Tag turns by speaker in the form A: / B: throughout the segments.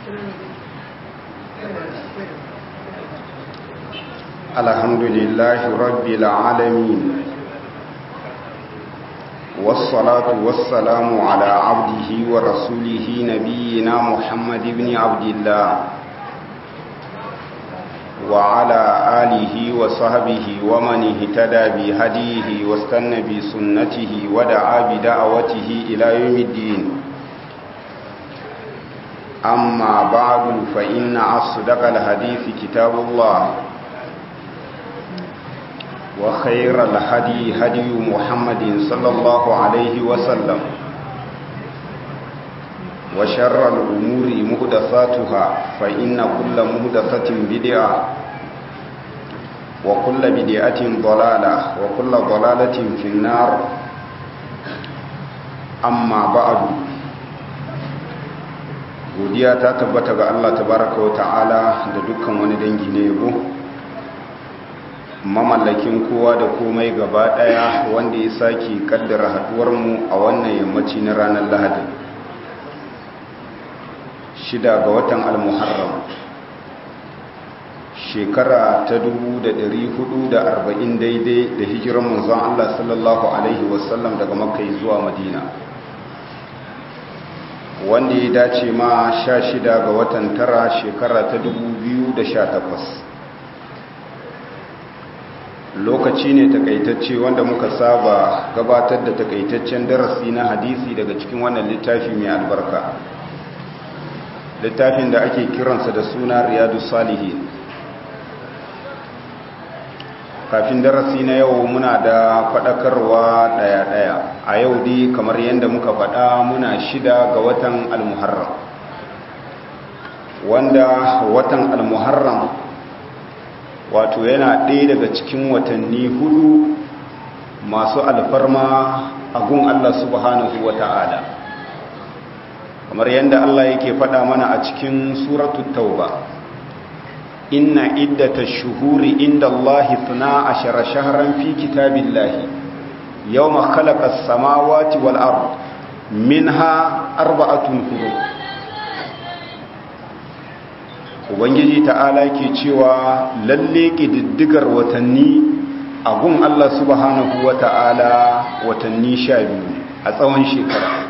A: الحمد لله رب العالمين والصلاة والسلام على عبده ورسوله نبينا محمد بن عبد الله وعلى آله وصحبه ومن اهتدى بهديه واستنى بسنته ودعا بدعوته إلى يوم الدين أما بعد فإن أصدق الحديث كتاب الله وخير الهدي هدي محمد صلى الله عليه وسلم وشر الأمور مهدثاتها فإن كل مهدثة بدعة وكل بدعة ضلالة وكل ضلالة في النار أما بعد godiya ta tabbata ga Allah tabaraka wa ta'ala da dukkan wani dangi na yabo mamallakin kowa da komai gaba daya wanda ya sake kaddara haduwar mu a wannan yammaci na ranar Lahadi shida ga watan al-Muharram shekara ta 1440 daidai da hijiran manzon Allah sallallahu alaihi wasallam daga Makka zuwa Madina wanda ya dace ma sha shida ga watan tara shekara ta sha takwas. lokaci ne takaitacce wanda muka saba gabatar da takaitaccen darasi na hadisi daga cikin wannan littafi mai albarka littafin da ake kiransa da suna riyadu salihin kafin darasi na yau muna da faɗakarwa ɗaya-ɗaya a yau dai kamar yadda muka faɗa muna shida ga watan almuharram wanda watan almuharram wato yana ɗaya daga cikin watanni hudu masu alfarma a gun Allah subhanahu wa ta'ala kamar yadda Allah yake faɗa mana a cikin suratul tauba إن عدة الشهور عند الله اثنا عشر شهرا في كتاب الله يوم خلق السماوات والأرض منها أربعة حروف Ubangiji ta'ala ke cewa lalle ƙididdigar watanni a gun Allah subhanahu wa ta'ala watanni sha biyu a tsawon shekara.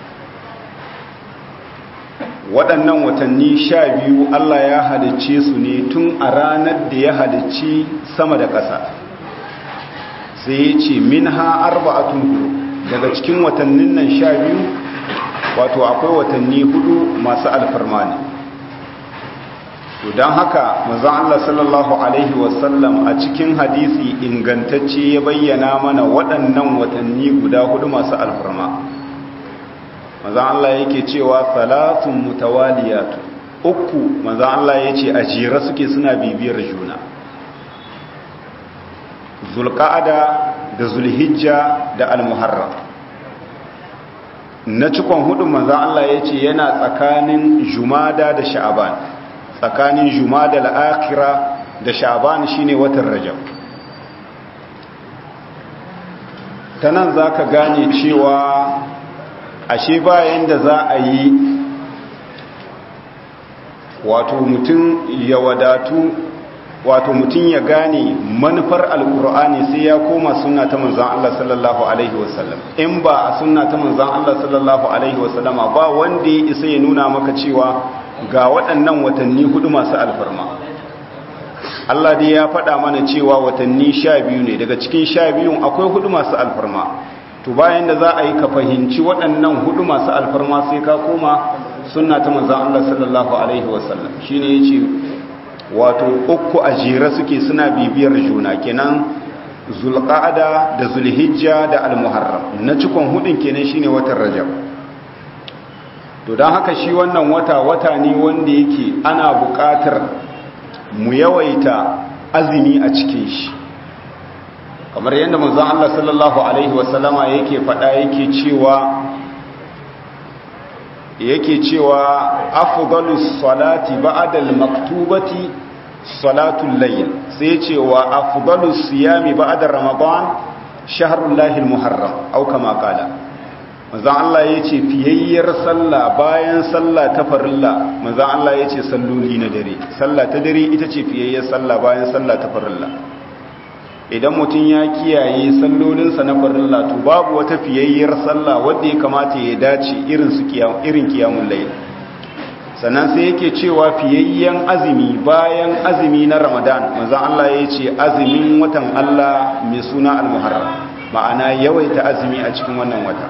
A: waɗannan watanni sha biyu Allah ya halicce su ne tun a ranar da ya halicci sama da ƙasa sai ya ce min ha arba'atun hudu daga cikin watannin nan sha biyu wato akwai watanni hudu masu alfarma ne to don haka mazan Allah sallallahu Alaihi wasallam a cikin hadisi ingantacce ya bayyana mana waɗannan watanni guda hudu masu alfarma manzan Allah yake cewa salatun mutawaliyatu uku manzan Allah ya ce a jira suke suna bibiyar juna zulqa'ada da zulhijja da almuharram na cikon hudu manzan Allah ya ce yana tsakanin jumada da sha'aban tsakanin jumada al'akira da sha'aban shine watan rajab ta nan za ka gane cewa ashe bayan da za a yi wato mutum ya wadatu wato mutum ya gane manufar alkur'ani sai ya koma sunna ta manzan Allah sallallahu alaihi wasallam in ba a sunna ta manzan Allah sallallahu alaihi wasallama ba wanda ya isa ya nuna maka cewa ga waɗannan watanni hudu masu alfarma Allah dai ya faɗa mana cewa watanni sha biyu ne daga cikin sha biyun akwai hudu masu alfarma to bayan da za a yi ka fahimci waɗannan hudu masu alfarma sai ka koma sunna ta manzan Allah sallallahu alaihi wasallam shine yace wato uku a jere suke suna bibiyar juna kenan zulqa'ada da zulhijja da almuharram na cikon hudun kenan shine watan rajab to dan haka shi wannan wata wata ne wanda yake ana buƙatar mu yawaita azumi a cikin shi kamar yadda manzon Allah sallallahu alaihi wasallama yake faɗa yake cewa yake cewa afdalus salati ba'da al-maktubati salatul layl sai cewa afdalus siyami ba'da ramadan shahrul lahil muharram au kama qala manzan Allah ya ce fiyayyar sallah bayan sallah ta farilla manzan Allah ya ce salloli na dare sallah ta dare ita ce fiyayyar sallah bayan sallah ta farilla idan mutum ya kiyaye sallolinsa na farilla to babu wata fiyayyar sallah wadda ya kamata ya dace irin su irin kiyamun layl sannan sai yake cewa fiyayyen azumi bayan azumi na ramadan manzan Allah ya ce azumin watan Allah mai suna al-muharram ma'ana yawaita azumi a cikin wannan wata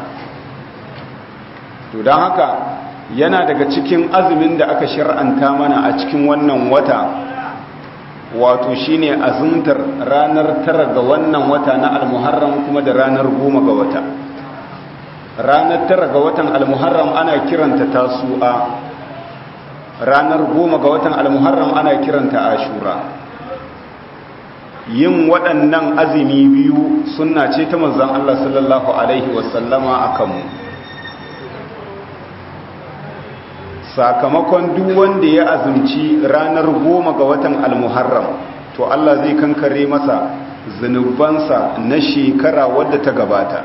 A: to don haka yana daga cikin azumin da aka shir'anta mana a cikin wannan wata wato shine azumtar ranar tara ga wannan wata na al-muharram kuma da ranar goma ga wata ranar tara ga watan al-muharram ana kiranta tasu'a ranar goma ga watan al-muharram ana kiranta ashura yin waɗannan azumi biyu sunna ce ta manzon Allah sallallahu alaihi wasallama akan mu sakamakon duk wanda ya azumci ranar goma ga watan almuharram to Allah zai kankare masa zunubansa na shekara wadda ta gabata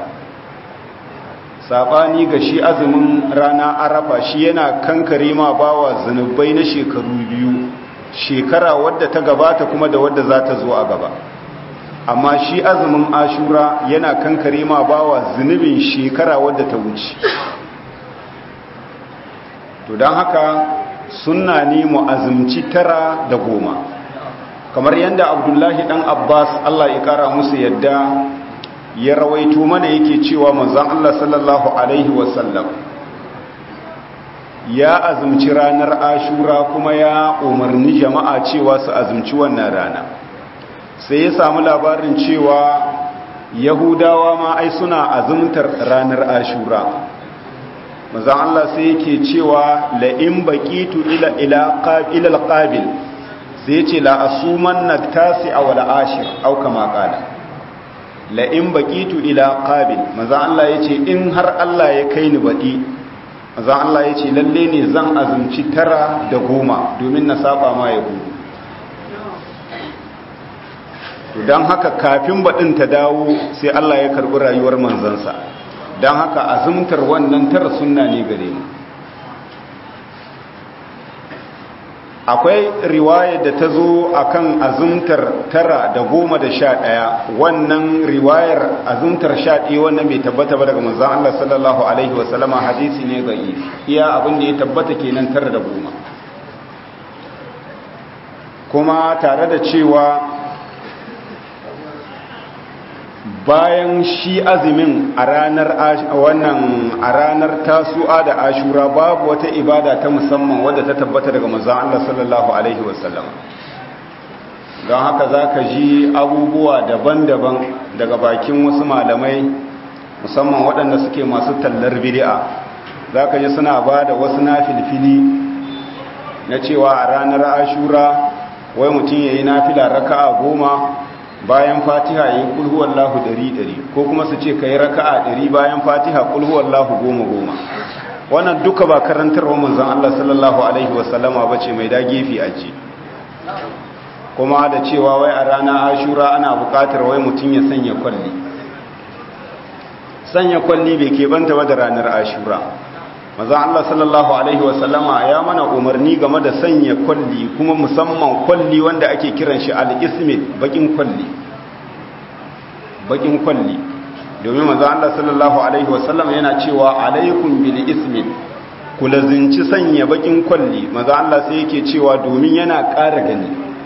A: sabani ga shi azumin rana arafa shi yana kankare ma bawa zunubai na shekaru biyu shekara wadda ta gabata kuma da wadda za ta zo a gaba amma shi azumin ashura yana kankare ma bawa zunubin shekara wadda ta wuce to don haka sunna ne mu azumci tara da goma kamar yadda abdullahi dan abbas allah ya kara musu yadda ya rawaito mana yake cewa manzon allah sallallahu alaihi wasallam ya azumci ranar ashura kuma ya umarni jama'a cewa su azumci wannan rana sai ya samu labarin cewa yahudawa ma ai suna azumtar ranar ashura manzon Allah sai yake cewa la in baqitu ila ila ila alqabil sai yace la asuman natasi aw la ashir aw kama qala la in baqitu ila qabil manzon Allah yace in har Allah ya kai ni badi manzon Allah yace lalle ne zan azumci tara da goma domin na saba ma yahudu to dan haka kafin badin ta dawo sai Allah ya karbi rayuwar manzansa don haka azumtar wannan tara sunna ne gare mu akwai riwayar da ta zo akan azumtar tara da goma da sha ɗaya wannan riwayar azumtar sha ɗaya wannan bai tabbata ba daga manzan Allah sallallahu Alaihi wasallama hadisi ne ga iya abin da ya tabbata kenan tara da goma kuma tare da cewa bayan shi azumin a ranar wannan a ranar tasu'a da ashura babu wata ibada ta musamman wadda ta tabbata daga manzon Allah sallallahu alaihi wasallam don haka zaka ji abubuwa daban-daban daga bakin wasu malamai musamman waɗanda suke masu tallar bid'a zaka ji suna ba da wasu nafilfili na cewa a ranar ashura wai mutum yayi nafila raka'a goma bayan fatiha yi kulhuwallahu dari dari ko kuma su ce ka yi raka'a dari bayan fatiha kulhuwallahu goma goma wannan duka ba karantarwa manzan Allah sallallahu alaihi wasallama ba ce mai dagefi a ce kuma da cewa wai a rana ashura ana bukatar wai mutum ya sanya kwalli sanya kwalli bai keɓanta ba da ranar ashura manzan Allah sallallahu alaihi wasallama ya mana umarni game da sanya kwalli kuma musamman kwalli wanda ake kiran shi al-ismit bakin kwalli bakin kwalli domin manzan Allah sallallahu alaihi wasallama yana cewa alaikum bil ismit ku lazinci sanya bakin kwalli manzan Allah sai yake cewa domin yana ƙara gani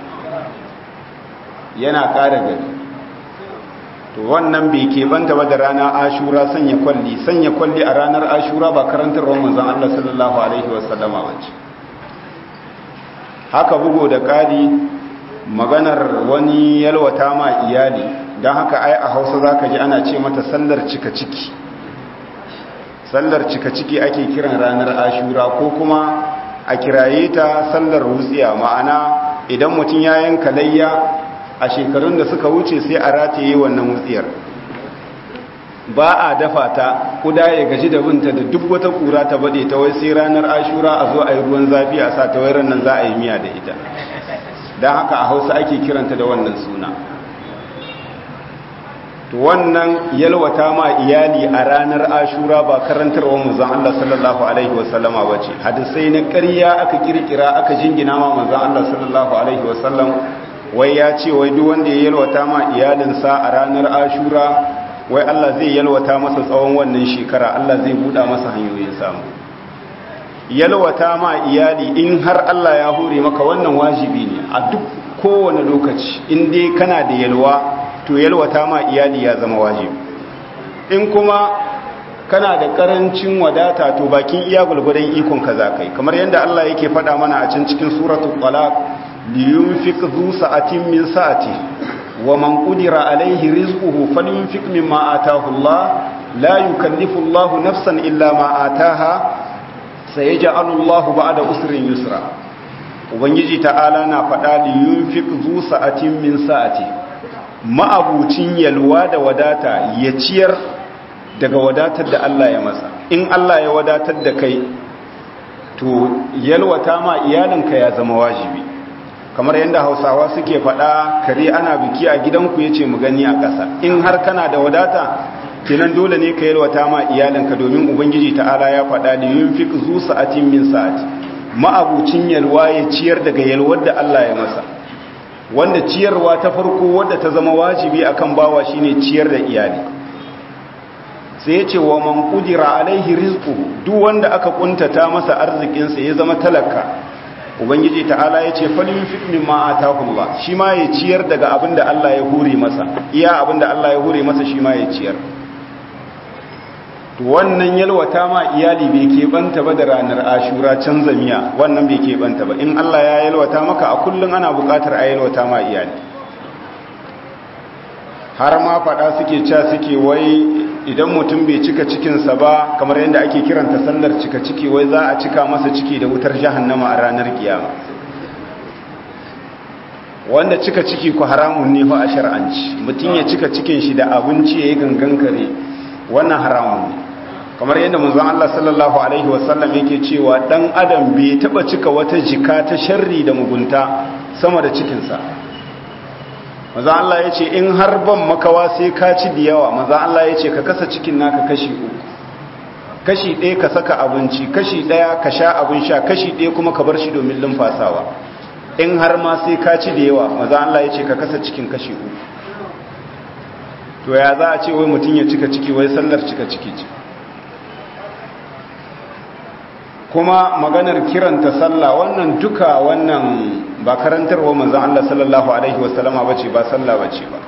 A: yana ƙara gani to wannan bai keɓanta ba da rana ashura sanya kwalli sanya kwalli a ranar ashura ba karantarwar manzan Allah sallallahu Alaihi wasallama wace haka bugu da ƙari maganar wani yalwata ma iyali don haka ai a hausa za ka ji ana ce mata sallar cika ciki sallar cika ciki ake kiran ranar ashura ko kuma a kiraye ta sallar wutsiya ma'ana idan mutum ya yanka layya a shekarun da suka wuce sai a rataye wannan wutsiyar ba a dafa ta kuda ya gaji da binta da duk wata kura ta bade ta wai sai ranar ashura a zo a yi ruwan zafi a sa ta wai nan za a yi miya da ita don haka a hausa ake kiranta da wannan suna to wannan yalwata ma iyali a ranar ashura ba karantarwa manzon Allah sallallahu alaihi wasallama bace hadisai na ƙarya aka kirkira aka jingina ma manzon Allah sallallahu alaihi wasallam wai ya ce wai duk wanda ya yalwata ma iyalinsa a ranar ashura wai Allah zai yalwata masa tsawon wannan shekara Allah zai buɗa masa hanyoyin samu yalwata ma iyali in har Allah ya hore maka wannan wajibi ne a duk kowane lokaci in dai kana da yalwa to yalwata ma iyali ya zama wajibi in kuma kana da karancin wadata to bakin iya gulgudan ikon ka za kai kamar yadda Allah yake faɗa mana a can cikin suratul talaq liyunfiq zu sa'atin min sa'ati wa man qudira alaihi rizquhu falyunfiq mimma ataahu Allah la yukallifu Allah nafsan illa ma ataaha sayaj'alu Allah ba'da usrin yusra ubangiji ta'ala na faɗa liyunfiq zu sa'atin min sa'ati ma'abucin yalwa da wadata ya ciyar daga wadatar da Allah ya masa in Allah ya wadatar da kai to yalwata ma iyalinka ya zama wajibi kamar yadda hausawa suke faɗa kare ana biki a gidanku ya ce mu gani a ƙasa in har kana da wadata kenan dole ne ka yalwata ma iyalinka domin ubangiji ta'ala ya faɗa da yin fi zu sa'atin min sa'ati ma'abucin yalwa ya ciyar daga yalwar da Allah ya masa wanda ciyarwa ta farko wadda ta zama wajibi akan bawa shine ciyar da iyali sai ya ce wa man qudira alaihi rizquhu duk wanda aka kuntata masa arzikinsa ya zama talaka ubangiji ta'ala ya ce falyunfiq mimma ataahu Allah shi ma ya ciyar daga abinda Allah ya hure masa iya abinda Allah ya hure masa shi ma ya ciyar to wannan yalwata ma iyali bai keɓanta ba da ranar ashura canza miya wannan bai keɓanta ba in Allah ya yalwata maka a kullum ana buƙatar a yalwata ma iyali har ma faɗa suke ca suke wai idan mutum bai cika cikinsa ba kamar yadda ake kiranta sallar cika ciki wai za a cika masa ciki da wutar jahannama a ranar kiyama wanda cika ciki ku haramun ne fa a shar'anci mutum ya cika cikin shi da abinci ya yi gangan kare wannan haramun ne kamar yadda manzon Allah sallallahu alaihi wasallam yake cewa dan adam bai taba cika wata jika ta sharri da mugunta sama da cikinsa manzon Allah yace in har ban makawa sai ka ci da yawa manzon Allah yace ka kasa cikin naka kashi uku kashi ɗaya ka saka abinci kashi ɗaya ka sha abin sha kashi ɗaya kuma ka bar shi domin lumfasawa in har ma sai ka ci da yawa manzon Allah yace ka kasa cikin kashi uku to ya za a ce wai mutum ya cika ciki wai sallar cika ciki ce kuma maganar kiranta sallah wannan duka wannan ba karantarwa manzon Allah sallallahu alaihi wasallama bace ba sallah bace ba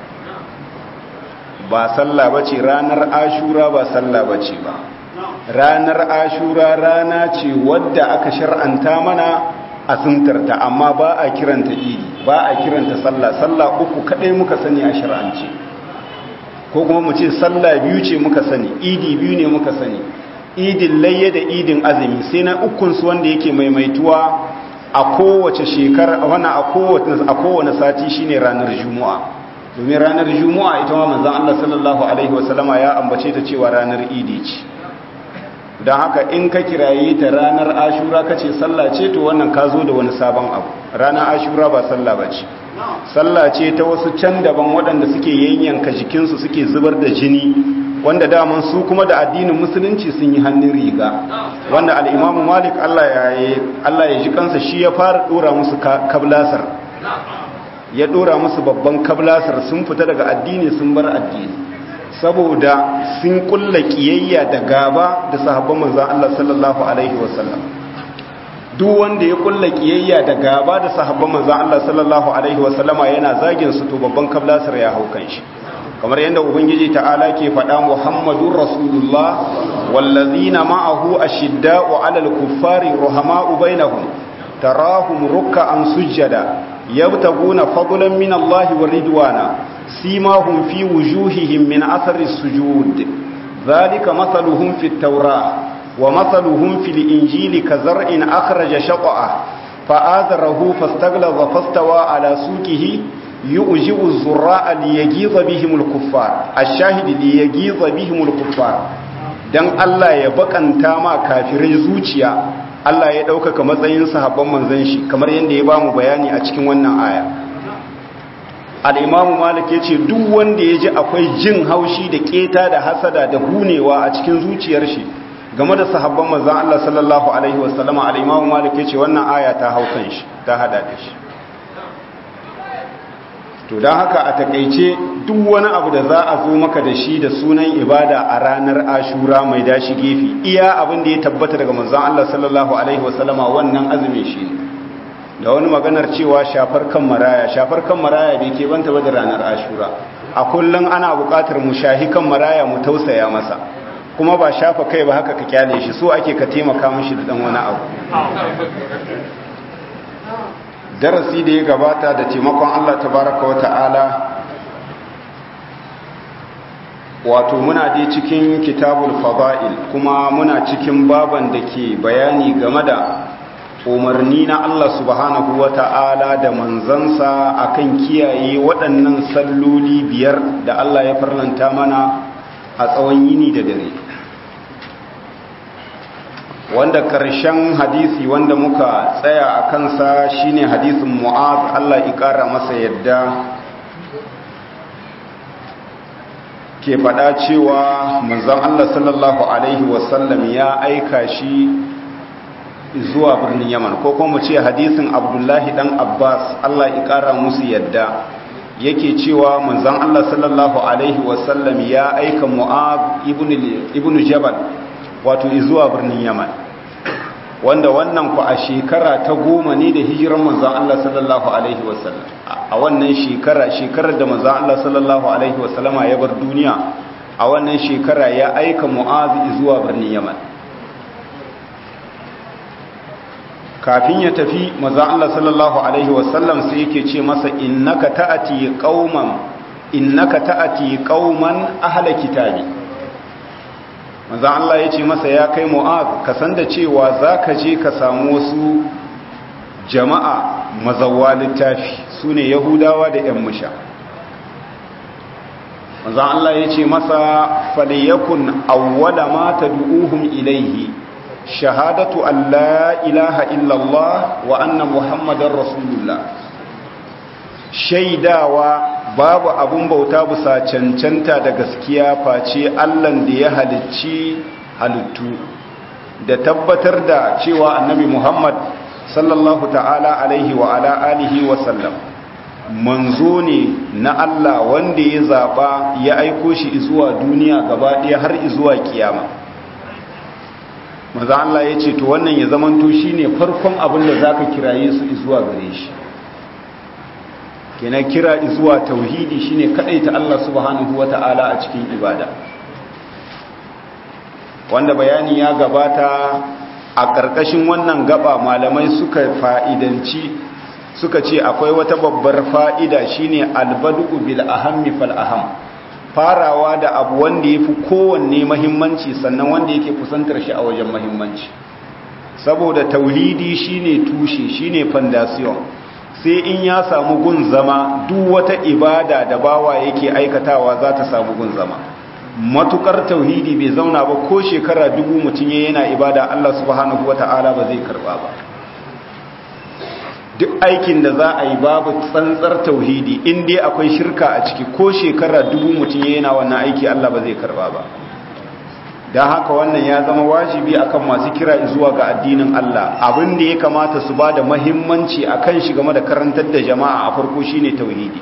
A: ba sallah bace ranar ashura ba sallah bace ba ranar ashura rana ce wadda aka shar'anta mana asuntarta amma ba a kiranta idi ba a kiranta sallah sallah uku kadai muka sani a shar'ance ko kuma mu ce sallah biyu ce muka sani idi biyu ne muka sani idin layya da idin azumi sai na ukunsu wanda yake maimaituwa a kowace shekara wannan a kowace a kowane sati shine ranar juma'a domin ranar juma'a ita ma manzon Allah sallallahu alaihi wasallama ya ambace ta cewa ranar idi ce don haka in ka kiraye ta ranar ashura kace sallah ce to wannan ka zo da wani sabon abu ranar ashura ba sallah bace sallah ce ta wasu can daban waɗanda suke yayyanka jikinsu suke zubar da jini wanda daman su kuma da addinin musulunci sun yi hannun riga wanda al'imamu malik Allah ya ji kansa shi ya fara dora musu kablasar ya dora musu babban kablasar sun fita daga addini sun bar addini saboda sun kulla kiyayya da gaba da sahabban manzan Allah sallallahu alaihi wasallam duk wanda ya kulla kiyayya da gaba da sahabban manzan Allah sallallahu alaihi wasallama yana zagin su to babban kablasar ya hau kan shi kamar yadda ubangiji ta'ala ke faɗa muhammadun rasulullah wallazina ma'ahu ashidda'u 'alal kuffari ruhama'u bainahum tarahum ruk'an sujada yabtaguna fadlan min Allah wa ridwana simahum fi wujuhihim min athari sujud dhalika mathaluhum fit tawrah wa mathaluhum fil injili kazar'in akhraja shaqa'ah fa'azarahu fastaghlaza fastawa 'ala suqihi يؤجب الزراء ليجيظ بهم الكفار الشاهد ليجيظ بهم الكفار dan Allah ya bakanta ma kafirai zuciya Allah ya ɗaukaka matsayin sahabban manzon shi kamar yadda ya bamu bayani a cikin wannan aya al'imamu malik ya ce duk wanda ya ji akwai jin haushi da keta da hasada da hunewa a cikin zuciyar shi game da sahabban manzan Allah sallallahu Alaihi wasallama al'imamu malik ya ce wannan aya ta hau kan shi ta hada da shi to don haka a takaice duk wani abu da za a zo maka da shi da sunan ibada a ranar ashura mai dashi gefe iya abin da ya tabbata daga manzan Allah sallallahu Alaihi wasallama wannan azumin shi ne da wani maganar cewa shafar kan maraya shafar kan maraya bai ke banta ba da ranar ashura a kullum ana buƙatar mu shahi kan maraya mu tausaya masa kuma ba shafa kai ba haka ka kyale shi so ake ka taimaka mishi da dan wani abu darasi da ya gabata da taimakon Allah tabaraka wa ta'ala wato muna dai cikin kitabul fada'il kuma muna cikin baban da ke bayani game da umarni na Allah subhanahu wa ta'ala da manzansa akan kiyaye waɗannan salloli biyar da Allah ya farlanta mana a tsawon yini da dare wanda ƙarshen hadisi wanda muka tsaya a kansa shine hadisin mu'az Allah ƙara masa yadda ke faɗa cewa manzan Allah sallallahu Alaihi wasallam ya aika shi zuwa birnin yaman ko kuma mu ce hadisin abdullahi dan abbas allah ya kara musu yadda yake cewa manzon allah sallallahu alaihi wasallam ya aika mu'ab ibn jabal wato zuwa birnin yaman wanda wannan ku a shekara ta goma ne da hijiran manzon allah sallallahu alaihi wasallam a wannan shekara shekarar da manzon allah sallallahu alaihi wasallama ya bar duniya a wannan shekara ya aika mu'az zuwa birnin yaman kafin ya tafi maza Allah sallallahu alaihi wasallam sai yake ce masa innaka ta'ati qauman innaka ta'ati qauman ahla kitabi maza Allah yace masa ya kai mu'az ka san da cewa zaka je ka samu wasu jama'a mazawwa littafi sune yahudawa da yan musha maza Allah yace masa falyakun awwala ma tad'uhum ilayhi shahadatu an la ilaha illallah wa anna muhammadar rasulullah shaidawa babu abun bauta bisa cancanta da gaskiya face allan da ya halicci halittu da tabbatar da cewa annabi muhammad sallallahu ta'ala alaihi wa ala alihi wa sallam manzo ne na allah wanda ya zaba ya aiko shi zuwa duniya gaba ɗaya har zuwa kiyama maza Allah ya ce to wannan ya zamanto shi ne farkon abin da za ka kiraye su zuwa gare shi kenan kira zuwa tauhidi shi ne ta Allah subhanahu wa ta'ala a cikin ibada wanda bayani ya gabata a ƙarƙashin wannan gaba malamai suka fa'idanci suka ce akwai wata babbar fa'ida shine albadu bil ahammi fal aham farawa da abu wanda ya fi kowanne mahimmanci sannan wanda yake kusantar shi a wajen mahimmanci saboda tauhidi shine tushe shine foundation sai in ya samu gun zama duk wata ibada da bawa yake aikatawa za ta samu gun zama matukar tauhidi bai zauna ba ko shekara dubu mutum yana ibada Allah subhanahu wata'ala ba zai karba ba duk aikin da za a yi babu tsantsar tauhidi in dai akwai shirka a ciki ko shekara dubu mutum yana wannan aiki Allah ba zai karba ba don haka wannan ya zama wajibi akan masu kira zuwa ga addinin Allah abin da ya kamata su ba da mahimmanci a kan shi game da karantar da jama'a a farko shine tauhidi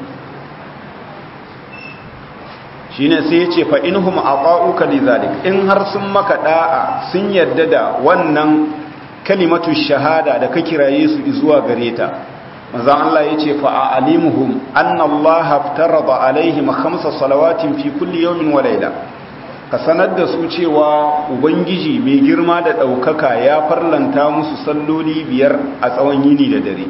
A: shine sai ya ce fa inhum aqa'uka lidhalik in har sun maka da'a sun yarda da wannan kalimatu shahada da ka kiraye su zuwa gare ta manzon Allah yace fa a'limuhum anna Allah aftarada alaihim khamsa salawatin fi kulli yawmin wa layla ka sanar da su cewa ubangiji mai girma da daukaka ya farlanta musu salloli biyar a tsawon yini da dare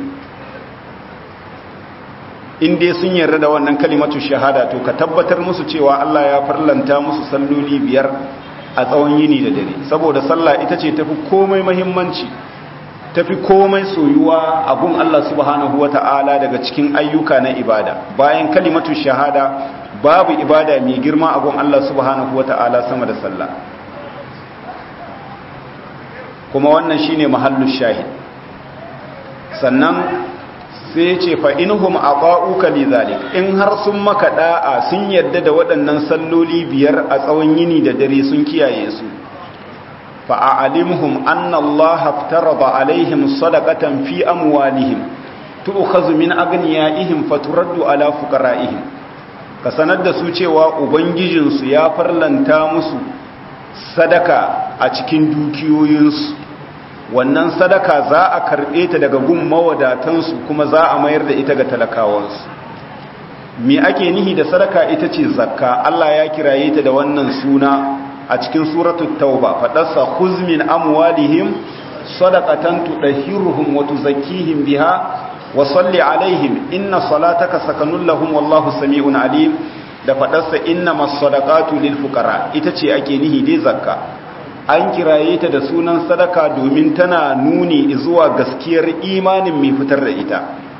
A: in dai sun yarda da wannan kalimatu shahada to ka tabbatar musu cewa Allah ya farlanta musu salloli biyar a tsawon yini da dare saboda sallah ita ce tafi komai mahimmanci tafi komai soyuwa a gun Allah subhanahu wata'ala daga cikin ayyuka na ibada bayan kalimatu shahada babu ibada mai girma a gun Allah subhanahu wata'ala sama da sallah kuma wannan shine mahallu shahid sannan sai ce fa inhum aqa'uka lidhalik in har sun maka da'a sun yadda da waɗannan salloli biyar a tsawon yini da dare sun kiyaye su fa a'limhum anna Allah aftarada alaihim sadaqatan fi amwalihim tu'khadhu min aghniyaihim faturaddu ala fuqara'ihim ka sanar da su cewa ubangijinsu ya farlanta musu sadaka a cikin dukiyoyinsu wannan sadaka za a karɓe ta daga gun mawadatansu kuma za a mayar da ita ga talakawansu me ake nihi da sadaka ita ce zakka Allah ya kiraye ta da wannan suna a cikin suratul tauba fadarsa khuzmin amwalihim sadaqatan tudahhiruhum wa tuzakkihim biha wa salli alaihim inna salataka sakanun lahum wallahu sami'un alim da fadarsa innamas sadaqatu lil fuqara ita ce ake nihi dai zakka an kiraye ta da sunan sadaka domin tana nuni zuwa gaskiyar imanin mai fitar da ita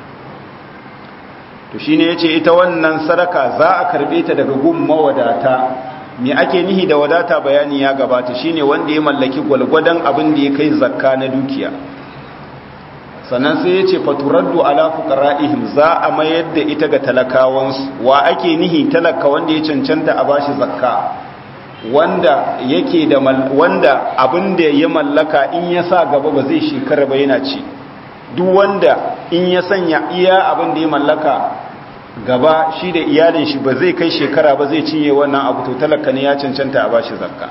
A: to shine yace ita wannan sadaka za a karbe ta daga gun mawadata me ake nihi da wadata bayani ya gabata shine wanda ya mallaki gwalgwadon abin da ya kai zakka na dukiya sannan sai yace faturaddu ala fuqara'ihim za a mayar da ita ga talakawansu wa ake nihi talaka wanda ya cancanta a bashi zakka wanda yake da wanda abin da ya mallaka in ya sa gaba ba zai shekara ba yana ci duk wanda in ya sanya iya abin da ya mallaka gaba shi da iyalin shi ba zai kai shekara ba zai cinye wannan abu to talaka ne ya cancanta a bashi zakka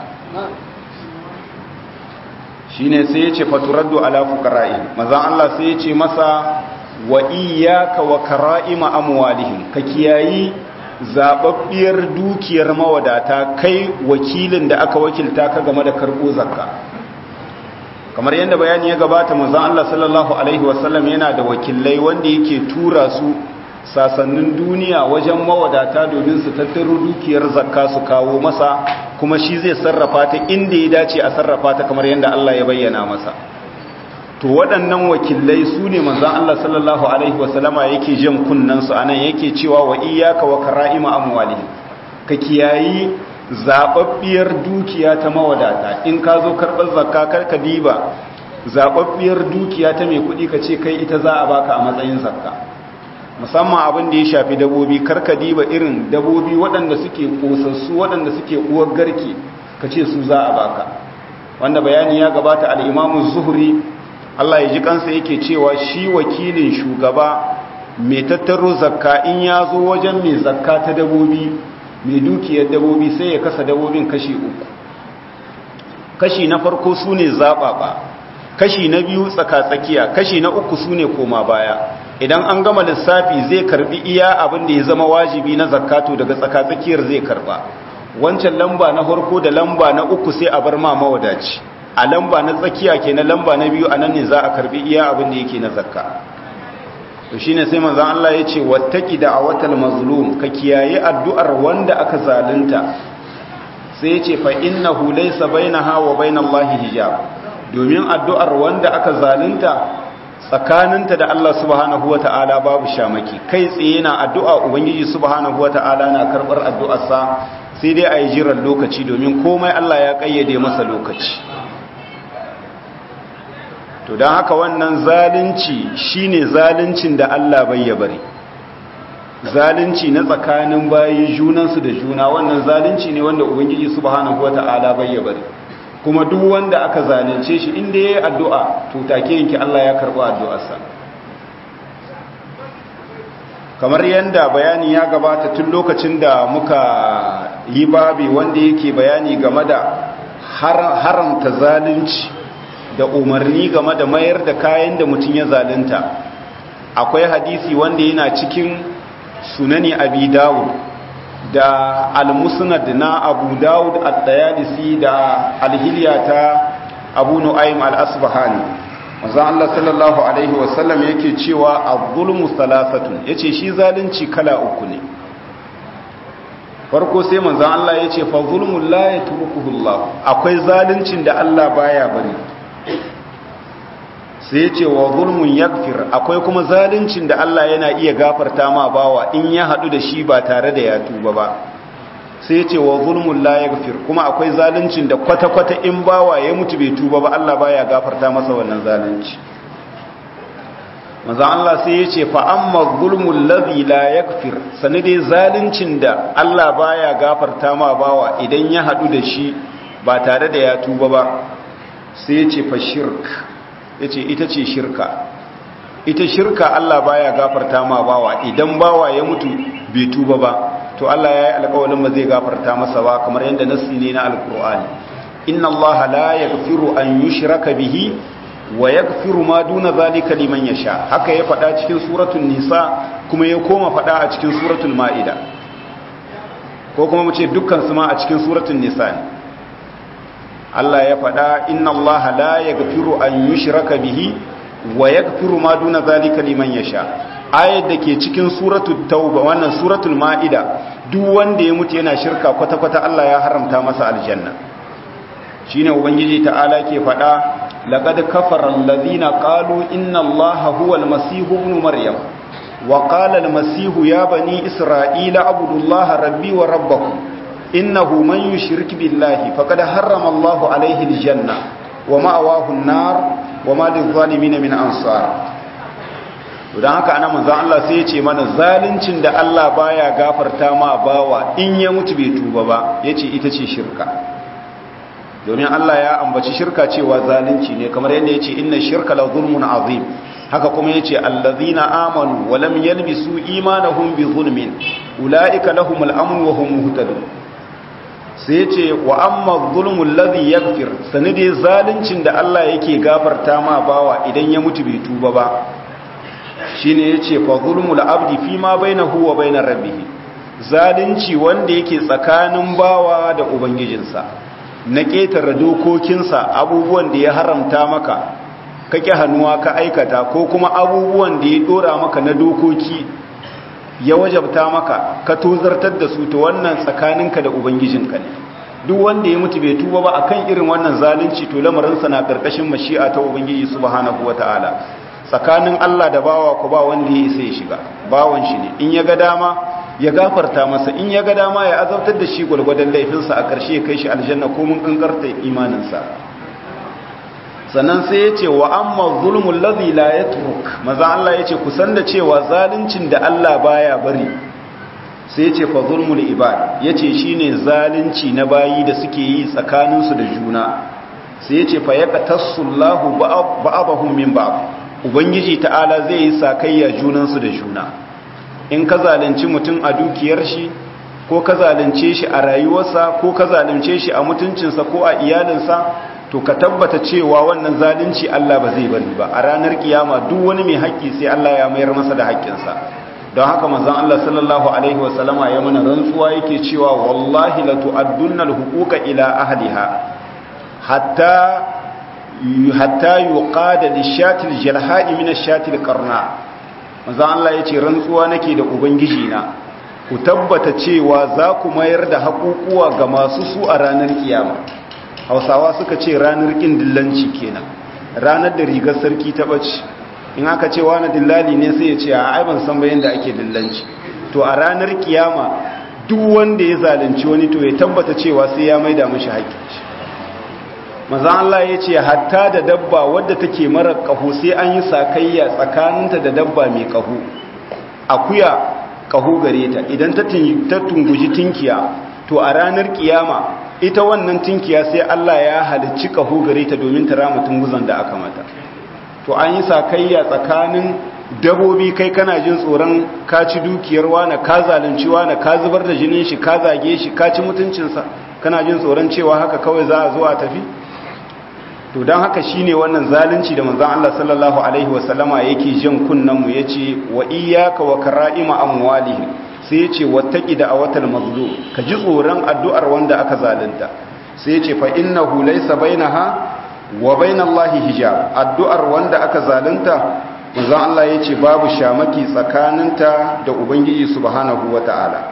A: shine sai ya ce faturaddu ala fuqara'i mazan Allah sai ya ce masa wa iyyaka wa kara'ima amwalihim ka kiyayi zababbiyar dukiyar mawadata kai wakilin da aka wakilta ka game da karbo zakka kamar yadda bayani ya gabata manzon Allah sallallahu alaihi wasallam yana da wakilai wanda yake tura su sasannin duniya wajen mawadata domin su tattaro dukiyar zakka su kawo masa kuma shi zai sarrafa ta inda ya dace a sarrafa ta kamar yadda Allah ya bayyana masa to waɗannan wakilai su ne manzan Allah sallallahu Alaihi wasallama yake jan kunnansu a nan yake cewa wa iyaka wa kara'ima amwali ka kiyayi zaɓaɓɓiyar dukiya ta mawadata in ka zo karɓar zakka karka diba zaɓaɓɓiyar dukiya ta mai kuɗi ka ce kai ita za a baka a matsayin zakka musamman abin da ya shafi dabobi karka diba irin dabobi waɗanda suke ƙosassu waɗanda suke uwar garke ka ce su za a baka wanda bayani ya gabata al'imamu zuhri Allah ya ji kansa yake cewa shi wakilin shugaba mai tattaro zakka in ya zo wajen mai zakka ta dabobi mai dukiyar dabobi sai ya kasa dabobin kashi uku kashi na farko su ne zaɓaɓa kashi na biyu tsaka-tsakiya kashi na uku su ne koma baya idan an gama lissafi zai karbi iya abin da ya zama wajibi na zakato daga tsaka-tsakiyar zai karba wancan lamba na farko da lamba na uku sai a bar ma mawadaci a lamba na tsakiya ke na lamba na biyu a nan ne za a karbi iya abin da yake na zakka to shine sai manzon Allah ya ce wattaki da awatal mazlum ka kiyaye addu'ar wanda aka zalunta sai ya ce fa innahu laysa bainaha wa bainallahi hijab domin addu'ar wanda aka zalunta tsakaninta da Allah subhanahu wata'ala babu shamaki kai tsaye na addu'a ubangiji subhanahu wata'ala na karbar addu'arsa sai dai a yi jiran lokaci domin komai Allah ya kayyade masa lokaci to don haka wannan zalunci shine zaluncin da Allah bai ya bari zalunci na tsakanin bayi junansu da juna wannan zalunci ne wanda ubangiji subhanahu wata'ala bai ya bari kuma duk wanda aka zalunce shi inda yayi addu'a to take yanki Allah ya karba addu'arsa kamar yanda bayani ya gabata tun lokacin da muka yi babi wanda yake bayani game da haramta zalunci da umarni game da mayar da kayan da mutum ya zalunta akwai hadisi wanda yana cikin sunani abi dawud da al-musnad na abu dawud at-tayalisi da al-hilya ta abu nu'aym al-asbahani manzo Allah sallallahu alaihi wasallam yake cewa az-zulmu thalathatun yace shi zalunci kala uku ne farko sai manzo Allah yace fa zulmu la yatrukuhu Allah akwai zaluncin da Allah baya bari sai yace wa zulmun yaghfir akwai kuma zaluncin da Allah yana iya gafarta ma bawa in ya hadu da shi ba tare da ya tuba ba sai ce wa zulmun la yaghfir kuma akwai zaluncin da kwata-kwata in bawa ya mutu bai tuba ba Allah baya gafarta masa wannan zalunci manzan Allah sai ya ce fa'amma gulmun lazi la yakfir sani dai zalincin da Allah baya gafarta ma bawa idan ya haɗu da shi ba tare da ya tuba ba sai ya ce fa shirk ya ce ita ce shirka ita shirka Allah baya gafarta ma bawa idan bawa ya mutu bai tuba ba to Allah ya yi alƙawalin ba zai gafarta masa ba kamar yadda nassi ne na alƙur'ani inna Allah la yaghfiru an yushraka bihi wa yaghfiru ma duna zalika liman yasha haka ya faɗa cikin suratul nisa kuma ya koma faɗa a cikin suratul maida ko kuma mu ce dukkan su ma a cikin suratul nisa ne Allah ya faɗa inna Allah la yaghfiru an yushraka bihi wa yaghfiru ma duna zalika liman yasha ayat da ke cikin suratul tauba wannan suratul maida duk wanda ya mutu yana shirka kwata kwata Allah ya haramta masa aljanna shine ubangiji ta'ala ke faɗa laqad kafara alladhina qalu inna allaha huwal masih ibn maryam wa qala al masih ya bani isra'ila abudullaha rabbi wa rabbakum innahu man yushrik billahi faqad harrama allahu alayhi al janna wa ma'awahu an-nar wa ma lil-zalimin min ansar don haka ana manzan Allah sai ya ce mana zaluncin da Allah baya gafarta ma bawa in ya mutu bai tuba ba yace ita ce shirka domin Allah ya ambaci shirka cewa zalunci ne kamar yadda yace inna shirka la zulmun azim haka kuma yace allazina amanu wa lam yalbisu imanahum bi zulmin ulaika lahumul amn wa hum muhtadun sai yace wa amma zulmul ladhi yaghfir sanide zaluncin da Allah yake gafarta ma bawa idan ya mutu bai tuba ba shine yace fa zulmul abdi fima bainahu wa bainar rabbih zalunci wanda yake tsakanin bawa da ubangijinsa na ƙetare dokokinsa abubuwan da ya haramta maka kake hannuwa ka aikata ko kuma abubuwan da ya dora maka na dokoki ya wajabta maka ka tozartar da su to wannan tsakaninka da ubangijinka ne duk wanda ya mutu bai tuba ba akan irin wannan zalunci to lamarinsa na karkashin mashi'a ta ubangiji subhanahu wataala tsakanin Allah da bawa ku ba wanda ya isa ya shiga bawan shi ne in ya ga dama ya gafarta masa in ya ga dama ya azabtar da shi gwalgwadon laifinsa a ƙarshe ya kai shi aljanna ko mun kankarta imaninsa sannan sai ya ce wa amma zulmul ladhi la yatruk maza Allah ya ce kusan da cewa zaluncin da Allah baya bari sai ya ce fa zulmul ibad ya ce shine zalunci na bayi da suke yi tsakaninsu da juna sai ya ce fa yaqtasullahu ba'dahum min ba'd ubangiji ta'ala zai yi sakayya junansu da juna in ka zalunci mutum a dukiyar shi ko ka zalunce shi a rayuwarsa ko ka zalunce shi a mutuncinsa ko a iyalinsa to ka tabbata cewa wannan zalunci Allah ba zai bari ba a ranar kiyama duk wani mai haƙƙi sai Allah ya mayar masa da haƙƙinsa don haka manzon Allah sallallahu alaihi wasallama ya mana rantsuwa yake cewa wallahi la tu'addunna al-huquqa ila ahliha hatta hatta yuqada lishatil jalha'i min ash-shatil qarna manzan Allah ya ce rantsuwa nake da ubangiji na ku tabbata cewa za ku mayar da haƙuƙuwa ga masu su a ranar kiyama hausawa suka ce ranar ƙin dillanci kenan ranar da rigar sarki ta ɓace in aka ce wani dillali ne sai ya ce a aiban san bayan da ake dillanci to a ranar kiyama duk wanda ya zalunci wani to ya tabbata cewa sai ya maida mashi haƙƙi maza Allah ya ce hatta da dabba wadda take mara ƙaho sai an yi sakayya tsakaninta da dabba mai ƙaho akuya ƙaho gare ta idan ta tunguji tinkiya to a ranar kiyama ita wannan tinkiya sai Allah ya halicci ƙaho gare ta domin ta rama tunguzan da aka mata to an yi sakayya tsakanin dabobi kai kana jin tsoron ka ci dukiyar wani ka zalunci wani ka zubar da jinin shi ka zage shi ka ci mutuncinsa kana jin tsoron cewa haka kawai za a zo a tafi to don haka shine wannan zalunci da manzon Allah sallallahu alaihi wasallama yake jan kunnan mu yace wa iyyaka wa kara'ima amwalihim sai yace wattaqi da awatal mazlum ka ji tsoron addu'ar wanda aka zalunta sai yace fa innahu laysa bainaha wa bainallahi hijab addu'ar wanda aka zalunta manzon Allah yace babu shamaki tsakaninta da ubangiji subhanahu wataala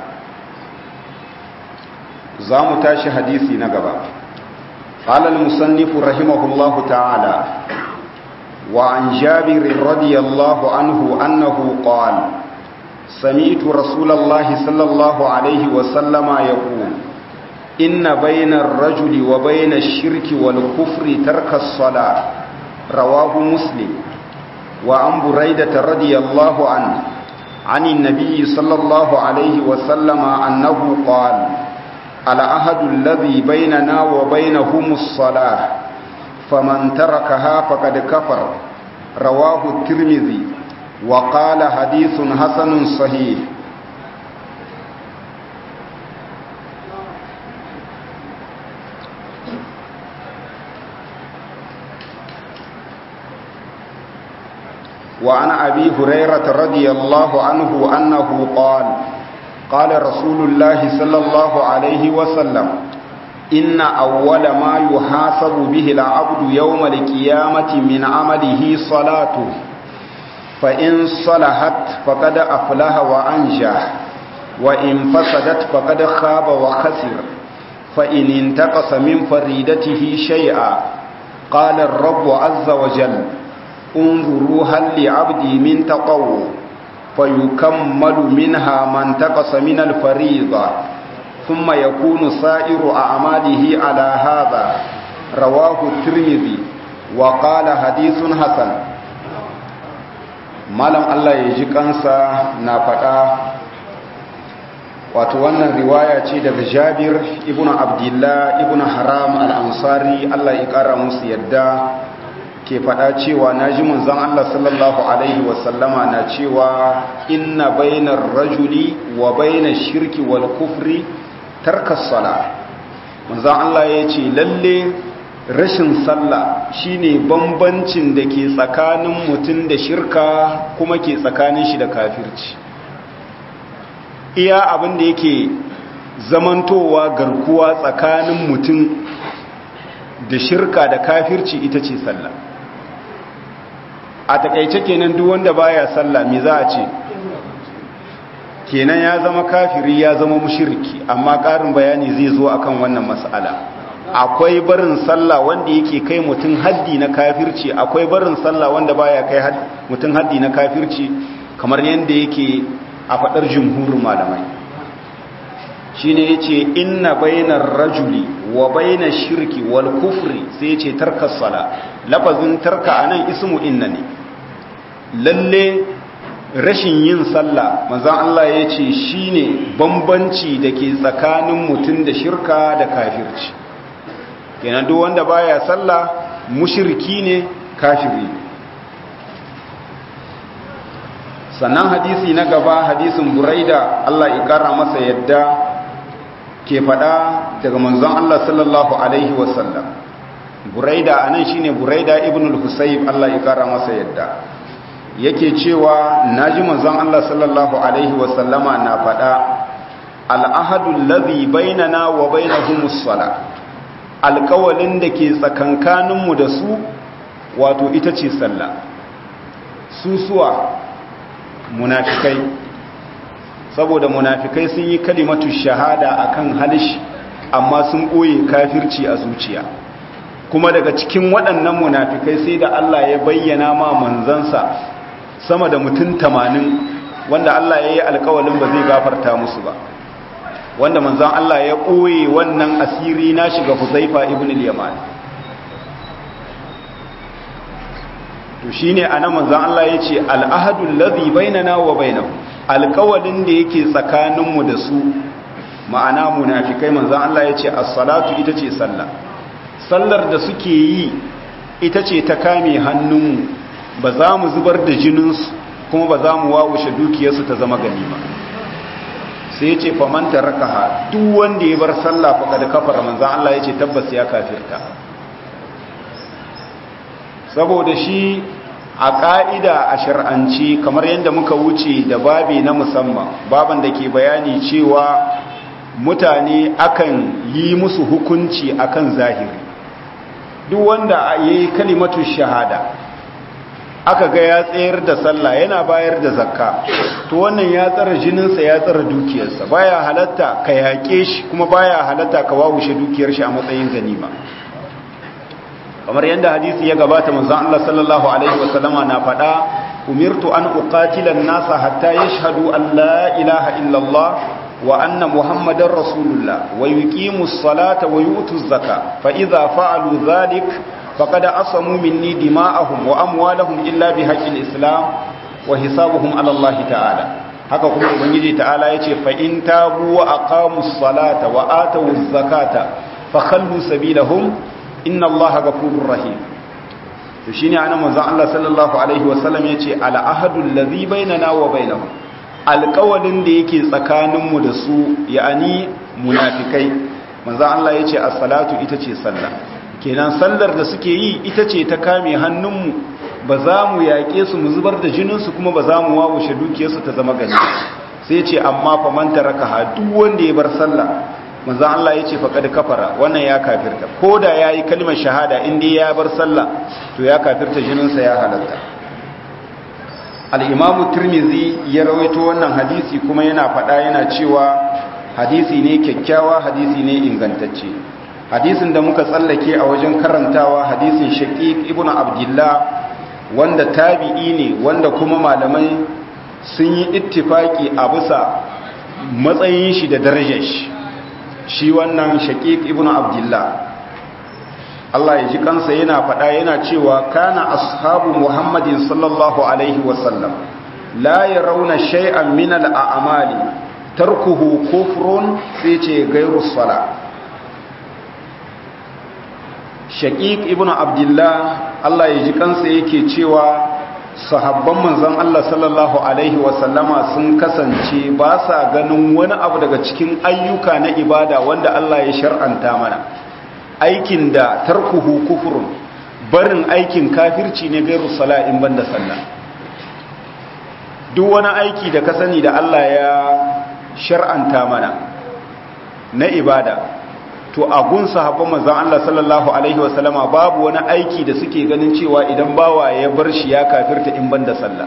A: za mu tashi hadisi na gaba قال المصنف رحمه الله تعالى وعن جابر رضي الله عنه أنه قال سمعت رسول الله صلى الله عليه وسلم يقول إن بين الرجل وبين الشرك والكفر ترك الصلاة رواه مسلم وعن بريدة رضي الله عنه عن النبي صلى الله عليه وسلم أنه قال العهد الذي بيننا وبينهم الصلاة فمن تركها فقد كفر رواه الترمذي وقال حديث حسن صحيح وعن أبي هريرة رضي الله عنه أنه قال قال رسول الله صلى الله عليه وسلم إن أول ما يحاسب به العبد يوم القيامة من عمله صلاته فإن صلحت فقد أفلح وأنجح وإن فسدت فقد خاب وخسر فإن انتقص من فريدته شيئا قال الرب عز وجل انظروا هل لعبدي من تطوع فيكمل منها ما انتقص من الفريضة ثم يكون سائر أعماله على هذا رواه الترمذي وقال حديث حسن malam Allah ya ji kansa na faɗa wato wannan riwaya ce daga jabir ibn abdullah ibn haram al-ansari Allah ya ƙara musu yadda ke faɗa cewa na ji munzan Allah sallallahu Alaihi wasallama na cewa inna bainar rajuli wa bainar shirki wal kufri tarkas sala munzan Allah ya ce lalle rashin sallah shine bambancin da ke tsakanin mutum da shirka kuma ke tsakanin shi da kafirci iya abin da yake zamantowa garkuwa tsakanin mutum da shirka da kafirci ita ce sallah a takaice kenan duk wanda baya sallah me za a ce kenan ya zama kafiri ya zama mushriki amma ƙarin bayani zai zo akan wannan mas'ala akwai barin sallah wanda yake kai mutum haddi na kafirci akwai barin sallah wanda baya kai mutum haddi na kafirci kamar yadda yake a fadar jumhurin malamai shine yace inna bainar rajuli wa bainash shirki wal kufri sai yace tarka sala lafazin tarka anan ismu inna ne lalle rashin yin sallah manzon Allah yace shine bambanci dake tsakanin mutum da shirka da kafirci kenan duk wanda baya sallah mushriki ne kafiri sannan hadisi na gaba hadisin buraida Allah ya kara masa yadda ke fada daga manzon Allah sallallahu alaihi wasallam buraida anan shine buraida ibn al-husayb Allah ya kara masa yadda yake cewa naji manzon Allah sallallahu alaihi wasallama na fada al-ahadu alladhi bainana wa bainahumus salat alkawalin da ke tsakankaninmu da su wato ita ce sallah susuwa munafikai saboda munafikai sun yi kalimatu shahada akan halish amma sun ɓoye kafirci a zuciya kuma daga cikin waɗannan munafikai sai da Allah ya bayyana ma manzansa sama da mutum tamanin wanda Allah ya yi alkawalin ba zai gafarta musu ba wanda manzan Allah ya ɓoye wannan asiri na shiga Huzaifa ibn al-Yaman to shine ana manzan Allah ya ce al'ahadu alladhi bainana wa bainahu alƙawalin da yake tsakaninmu da su ma'ana munafikai manzan Allah ya ce as-salatu ita ce sallah sallar da suke yi ita ce ta kame hannunmu ba za mu zubar da jininsu kuma ba za mu wawushe dukiyarsu ta zama ganima sai ya ce famanta rakaha duk wanda ya bar sallah fa kada kafara manzan Allah ya ce tabbas ya kafirta saboda shi a ƙa'ida a shar'anci kamar yadda muka wuce da babi na musamman baban da ke bayani cewa mutane akan yi musu hukunci akan zahiri duk wanda ya yi kalimatu shahada aka ga ya tsayar da sallah yana bayar da zakka to wannan ya tsara jininsa ya tsara dukiyarsa baya halatta ka yaƙe shi kuma baya halatta ka wawushe dukiyar shi a matsayin ganima kamar yadda hadisi ya gabata manzon Allah sallallahu alaihi wasallama na faɗa umirtu an uqatila an-nasa hatta yashhadu an la ilaha illa Allah wa anna muhammadar rasulullah wa yuqimu as-salata wa yu'tu az-zakata fa idza fa'alu dhalik faqad asamu minni dima'ahum wa amwalahum illa bihaqqil islam wa hisabuhum ala Allah ta'ala haka kuma ubangiji ta'ala yace fa in tabu wa aqamus salata wa atawuz zakata fakhallu sabilahum inna Allah ghafurur rahim to shine anan manzon Allah sallallahu alaihi wasallam yace al ahadul ladhi bainana wa bainahum alqawlin da yake tsakaninmu da su ya'ani munafikai manzon Allah yace as-salatu ita ce sallah kenan sallar da suke yi ita ce ta kame hannunmu ba za mu yaƙe su mu zubar da jininsu kuma ba za mu wawushe dukiyarsu ta zama gani sai ce amma fa man taraka ha duk wanda ya bar sallah manzon Allah yace fa kad kafara wannan ya kafirta koda yayi kalmar shahada in dai ya bar sallah to ya kafirta jininsa ya halatta al-imam tirmizi ya rawaito wannan hadisi kuma yana faɗa yana cewa hadisi ne kyakkyawa hadisi ne ingantacce hadisin da muka tsallake a wajen karantawa hadisin shaqiq ibnu abdullah wanda tabi'i ne wanda kuma malamai sun yi ittifaki a bisa matsayin shi da darajar shi shi wannan shaqiq ibnu abdullah Allah ya ji kansa yana faɗa yana cewa kana ashabu muhammadin sallallahu alaihi wasallam la yarawna shay'an min al-a'mali tarkuhu kufrun sai ce gairu sala shaqiq ibnu abdullah Allah ya ji kansa yake cewa sahabban manzon Allah sallallahu alaihi wasallama sun kasance ba sa ganin wani abu daga cikin ayyuka na ibada wanda Allah ya shar'anta mana aikin da tarkuhu kufrun barin aikin kafirci ne gairu sala in banda sallah duk wani aiki da ka sani da Allah ya shar'anta mana na ibada to a gun sahabban manzon Allah sallallahu alaihi wasallama babu wani aiki da suke ganin cewa idan bawa ya bar shi ya kafirta in banda sallah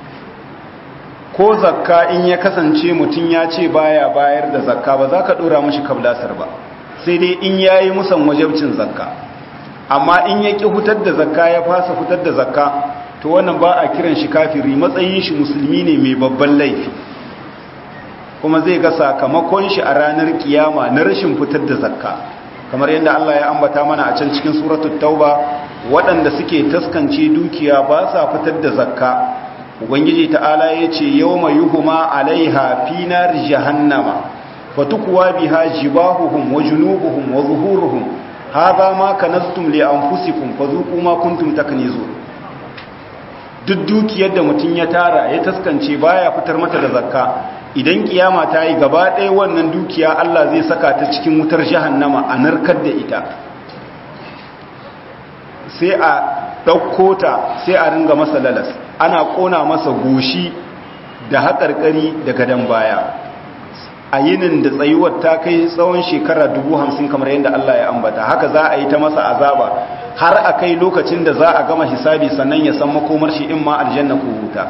A: ko zakka in ya kasance mutum ya ce baya bayar da zakka ba za ka dora mashi kablasar ba sai dai in yayi musan wajabcin zakka amma in ya ki hutar da zakka ya fasa fitar da zakka to wannan ba a kiran shi kafiri matsayin shi musulmi ne mai babban laifi kuma zai ga sakamakon shi a ranar kiyama na rashin fitar da zakka kamar yadda Allah ya ambata mana a can cikin suratul tauba waɗanda suke taskance dukiya ba sa fitar da zakka ubangiji ta'ala ya ce yawma yuhuma alaiha fi nar jahannama fatukwa biha jibahuhum wa junubuhum wa zuhuruhum hadha ma kanaztum li anfusikum fadhuqu ma kuntum taknizun duk dukiyar da mutum ya tara ya taskance baya fitar mata da zakka idan kiyama ta yi gaba ɗaya wannan dukiya Allah zai saka ta cikin wutar jahannama a narkar da ita sai a ɗauko ta sai a ringa masa lalas ana ƙona masa goshi da haƙarƙari da gadon baya a yinin da tsayuwar ta kai tsawon shekara dubu hamsin kamar yadda Allah ya ambata haka za a yi ta masa azaba har a kai lokacin da za a gama hisabi sannan ya san makomar shi in ma aljanna ko wuta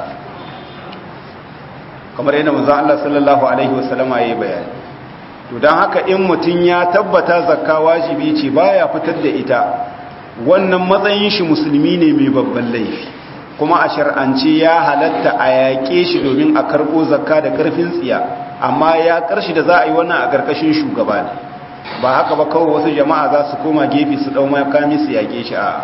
A: kamar yadda manzon Allah sallallahu alaihi wasallama yayi bayani to dan haka in mutun ya tabbata zakka wajibi ce baya fitar da ita wannan matsayin shi musulmi ne mai babban laifi kuma a shar'ance ya halatta a yaƙe shi domin a karɓo zakka da ƙarfin tsiya amma ya ƙarshi da za a yi wannan a ƙarƙashin shugaba ne ba haka ba kawai wasu jama'a za su koma gefe su ɗau makami su yaƙe shi a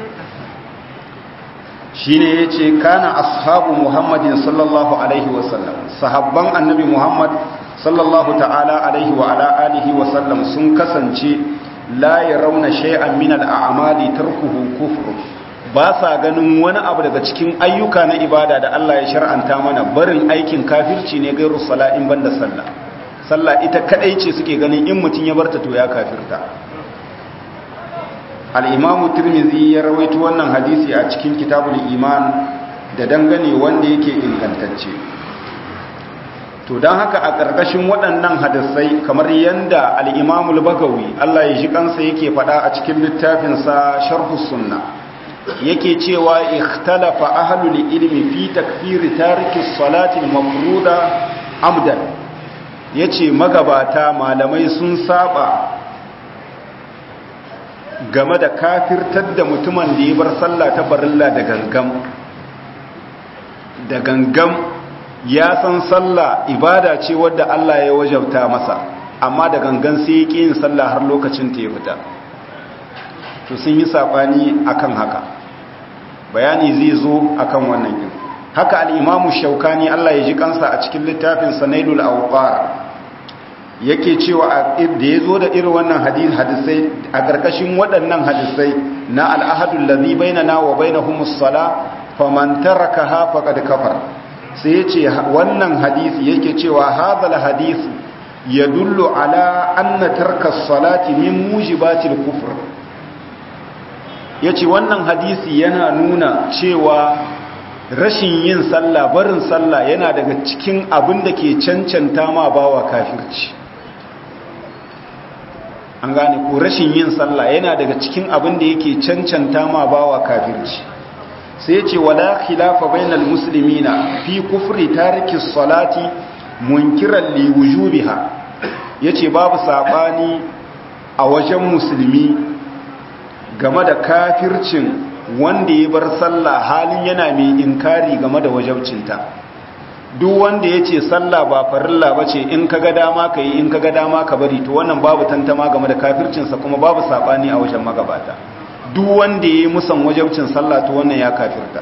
A: shi ne ya ce kana ashabu muhammadin sallallahu alaihi wasallam sahabban annabi muhammad sallallahu ta'ala alaihi wa ala alihi wasallam sun kasance la ya rauna shay'an min al'amali tarkuhu kufru ba sa ganin wani abu daga cikin ayyuka na ibada da Allah ya shar'anta mana barin aikin kafirci ne gairu sala'in banda sallah sallah ita kadai ce suke ganin in mutum ya barta to ya kafirta al'imamu turmizi ya rawaito wannan hadisi a cikin kitabul iman da dangane wanda yake ingantacce to don haka a ƙarƙashin waɗannan hadisai kamar yadda al'imamul bagawi Allah ya ji kansa yake faɗa a cikin littafinsa sharhus sunna yake cewa ikhtalafa ahlul ilmi fi takfiri tariki salati mafruda amdan yace magabata malamai sun saba game da kafirtar da mutumin da ya bar sallah ta barilla da gangam da gangam ya san sallah ibada ce wadda Allah ya wajabta masa amma da gangan sai ya ƙi yin sallah har lokacin ta ya fita to sun yi saɓani akan haka bayani zai zo akan wannan yin haka al'imamu shaukani Allah ya ji kansa a cikin littafin sanailul awqar yake cewa da ya zo da irin wannan hadisai a ƙarƙashin waɗannan hadisai na al'ahadun lazi bainana wa bainahumus sala faman tarakaha faqad kafar sai yace wannan hadisi yake cewa hadal hadisi yadullu ala anna tarka salati min mujibatil kufr yace wannan hadisi yana nuna cewa rashin yin sallah barin sallah yana daga cikin abin da ke cancanta ma bawa kafirci an gane ko rashin yin sallah yana daga cikin abin da yake cancanta ma bawa kafirci sai ce wala khilafa bainal muslimina fi kufri tariki salati munkiran li wujubiha yace babu sabani a wajen musulmi game da kafircin wanda ya bar sallah halin yana mai inkari game da wajabcinta duk wanda ya ce sallah ba farilla ba ce in ka ga dama ka yi in ka ga dama ka bari to wannan babu tantama game da kafircinsa kuma babu sabani a wajen magabata duk wanda ya yi musan wajabcin sallah to wannan ya kafirta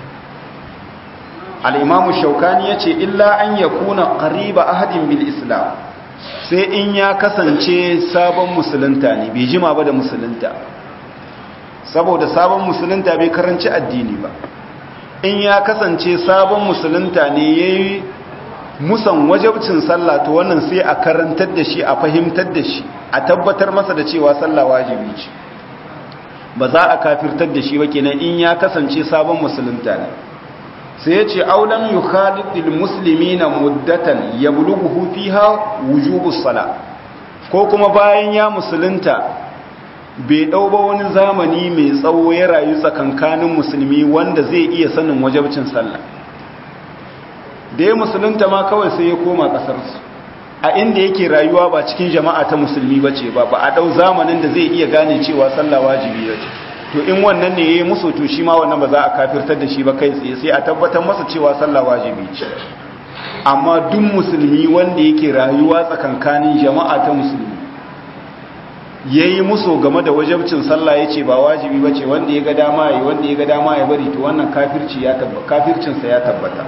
A: al'imamu shaukani ya ce illa an ya kuna ƙariba ahadin bil islam sai in ya kasance sabon musulunta ne bai jima ba da musulunta saboda sabon musulunta bai karanci addini ba in ya kasance sabon musulunta ne ya yi musan wajabcin sallah to wannan sai a karantar da shi a fahimtar da shi a tabbatar masa da cewa sallah wajibi ce ba za a kafirtar da shi ba kenan in ya kasance sabon musulunta ne sai ya ce aulam yi khalidil musulmi na muddatan ya buluguhu fiha wujubus sala ko kuma bayan ya musulunta bai ɗau ba wani zamani mai tsawo ya rayu tsakankanin musulmi wanda zai iya sanin wajabcin sallah da ya musulunta ma kawai sai ya koma ƙasarsu a inda yake rayuwa ba cikin jama'a ta musulmi ba ce ba ba a ɗau zamanin da zai iya gane cewa sallah wajibi ya ce to in wannan ne ya yi musu to shi ma wannan ba za a kafirtar da shi ba kai tsaye sai a tabbatar masa cewa sallah wajibi ce amma duk musulmi wanda yake rayuwa tsakankanin jama'a ta musulmi ya yi musu game da wajabcin sallah ya ce ba wajibi ba ce wanda ya ga dama ya wanda ya ga dama ya bari to wannan kafircinsa ya tabbata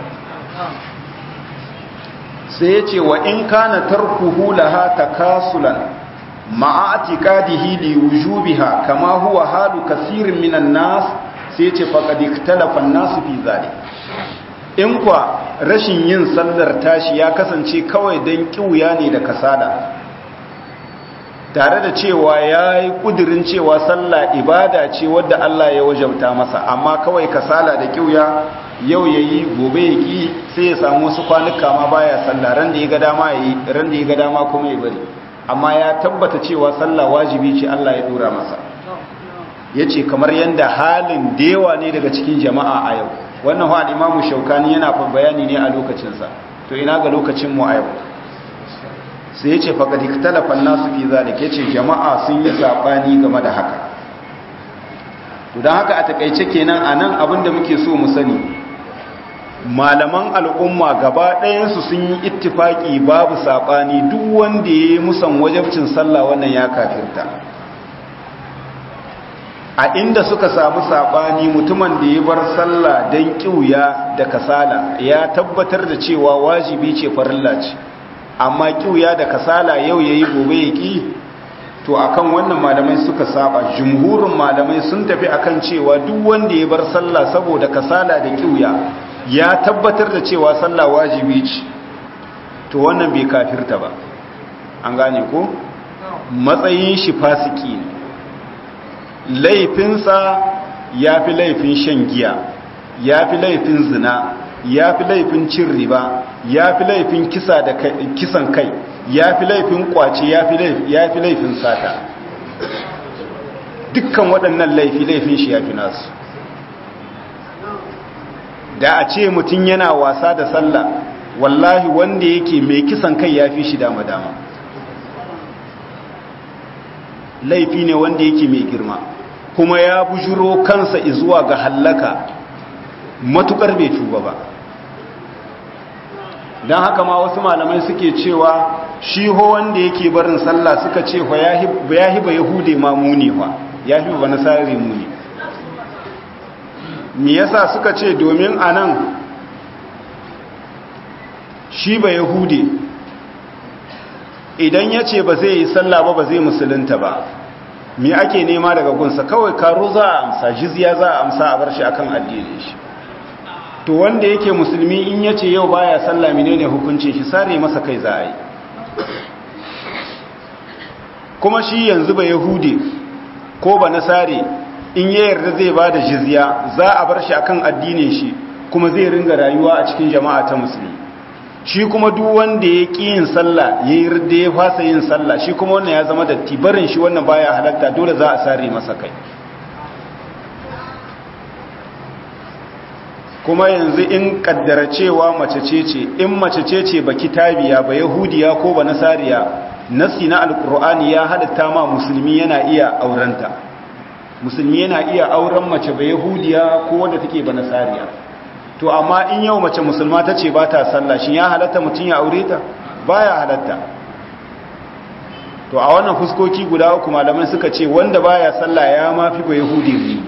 A: sai ya ce wa in kana tarkuhu laha takasulan ma'a atiqadihi li wujubiha kama huwa halu kasirin minan nas sai ya ce faqad ikhtalafa an-nas fi zalik in kwa rashin yin sallar tashi ya kasance kawai dan kiuya ne da kasala tare da cewa ya yi ƙudurin cewa sallah ibada ce wadda Allah ya wajabta masa amma kawai kasala da kiuya yau ya yi gobe ya ƙi sai ya samu wasu kwanuka ma baya sallah ran da ya ga dama ya yi ran da ya ga dama kuma ya bari amma ya tabbata cewa sallah wajibi ce Allah ya dora masa ya ce kamar yadda halin dewa ne daga cikin jama'a a yau wannan wa imamu shaukani yana bayani ne a lokacinsa to ina ga lokacinmu a yau sai ya ce faƙaɗi talafan nasu fi zalik ya ce jama'a sun yi saɓani game da haka to don haka a taƙaice kenan a nan abinda muke so mu sani malaman al'umma gaba ɗayansu sun yi ittifaƙi babu saɓani duk wanda ya yi musan wajabcin sallah wannan ya kafirta a inda suka samu saɓani mutumin da ya bar sallah don ƙiuya da kasala ya tabbatar da cewa wajibi ce farilla ce amma kiuya da kasala yau yayi gobe ya ki to akan wannan malamai suka saba jumhurin malamai sun tafi akan cewa duk wanda ya bar sallah saboda kasala da kiuya ya tabbatar da cewa sallah wajibi ce to wannan bai kafirta ba an gane ko matsayin shi fasiki ne laifinsa ya fi laifin shan giya ya fi laifin zina ya fi laifin cin riba ya fi laifin kisa da kisan kai ya fi laifin kwace ya fi laifin sata dukkan waɗannan laifi laifin shi ya fi nasu da a ce mutum yana wasa da sallah wallahi wanda yake mai kisan kai ya fi shi dama-dama laifi ne wanda yake mai girma kuma ya bujuro kansa izuwa ga hallaka matukar bai tuba ba don haka ma wasu malamai suke cewa shi ho wanda yake barin sallah suka ce ya hiba yahude ma muni fa ya fi ba nasari muni me yasa suka ce domin anan shi ba yahude idan ya ce ba zai yi sallah ba ba zai musulunta ba me ake nema daga gunsa kawai karo za a amsa jizya za a amsa a bar shi akan addinin shi to wanda yake musulmi in ya ce yau baya sallah menene hukuncin shi sare masa kai za a yi kuma shi yanzu ba yahude ko ba nasare in ya yarda zai ba da jizya za a bar shi akan addinin shi kuma zai ringa rayuwa a cikin jama'a ta musulmi shi kuma duk wanda ya ƙi yin sallah ya yi da ya fasa yin sallah shi kuma wannan ya zama datti barin shi wannan baya halatta dole za a sare masa kai kuma yanzu in kaddara cewa mace ce ce in mace ce ce ba kitabiya ba yahudiya ko ba nasariya nasi na alkur'ani ya halatta ma musulmi yana iya aurenta musulmi yana iya auren mace ba yahudiya ko wanda take ba nasariya to amma in yau mace musulma ta ce ba ta sallah shi ya halatta mutum ya aure ta ba ya halatta to a wannan fuskoki guda uku malamai suka ce wanda ba ya sallah ya mafi ba yahudi ne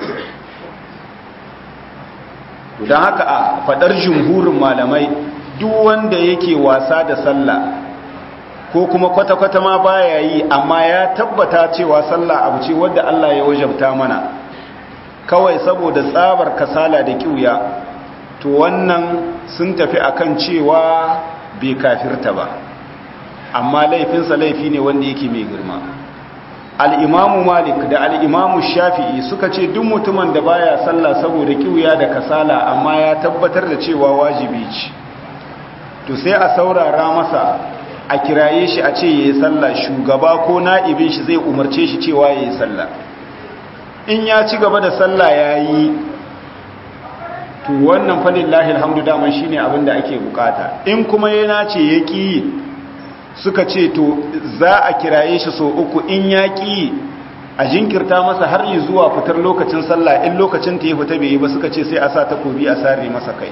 A: don haka a fadar jumhurin malamai duk wanda yake wasa da sallah ko kuma kwata-kwata ma baya yi amma ya tabbata cewa sallah abu ce wadda Allah ya wajabta mana kawai saboda tsabar kasala da kiuya to wannan sun tafi akan cewa bai kafirta ba amma laifinsa laifi ne wanda yake mai girma al'imamu malik da al'imamu shafi'i suka ce duk mutumin da baya sallah saboda kiwuya da kasala amma ya tabbatar da cewa wajibi ce to sai a saurara masa a kiraye shi a ce ya yi sallah shugaba ko na'ibin shi zai umarce shi cewa ya yi sallah in ya ci gaba da sallah ya yi to wannan falin lahil hamdu daman shi ne abinda ake bukata in kuma yana ce ya ƙi suka ce to za a kiraye shi so uku in ya ƙi a jinkirta masa har yi zuwa fitar lokacin sallah in lokacin ta yi fita bai yi ba suka ce sai a sa takobi a sare masa kai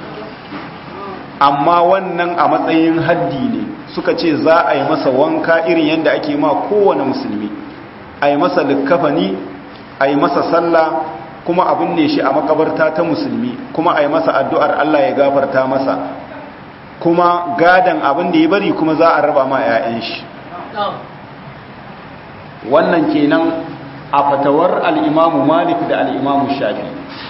A: amma wannan a matsayin haddi ne suka ce za a yi masa wanka irin yadda ake ma kowane musulmi a yi masa likkafani a yi masa sallah kuma abin ne shi a makabarta ta musulmi kuma a yi masa addu'ar Allah ya gafarta masa kuma gadan abin da ya bari kuma za a raba ma 'ya'yan shi wannan kenan a fatawar al'imamu malik da al'imamu shafi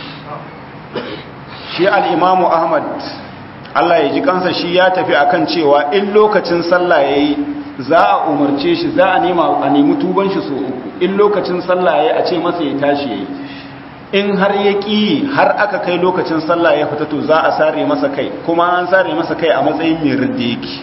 A: shi al'imamu ahmad Allah ya ji kansa shi ya tafi akan cewa in lokacin sallah ya yi za a umarce shi za a nema a nemi tuban shi so uku in lokacin sallah ya yi a ce masa ya tashi ya yi in har ya ƙi har aka kai lokacin sallah ya fita to za a sare masa kai kuma an sare masa kai a matsayin mai ridda yake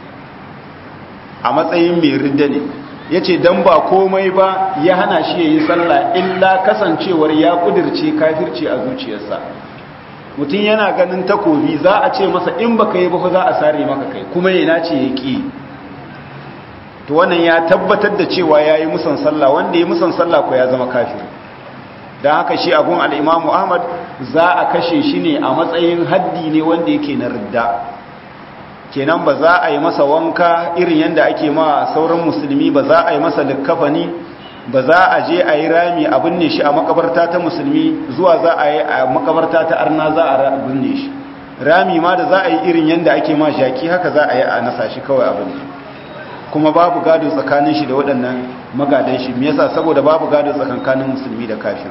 A: a matsayin mai ridda ne ya ce don ba komai ba ya hana shi ya yi sallah illa kasancewar ya kudirce kafirci a zuciyarsa mutum yana ganin takobi za a ce masa in baka yi ba za a sare maka kai kuma yana ce ya ƙi to wannan ya tabbatar da cewa ya yi musan sallah wanda ya musan sallah ko ya zama kafiri don haka shi abun al'imamu ahmad za a kashe shi ne a matsayin haddi ne wanda yake na ridda kenan ba za a yi masa wanka irin yadda ake ma sauran musulmi ba za a yi masa likkafani ba za a je a yi rami a binne shi a makabarta ta musulmi zuwa za a yi a makabarta ta arna za a binne shi rami ma da za a yi irin yadda ake ma jaki haka za a yi a nasa shi kawai a binne kuma babu gado tsakanin shi da waɗannan magadan shi me yasa saboda babu gado tsakanin musulmi da kafir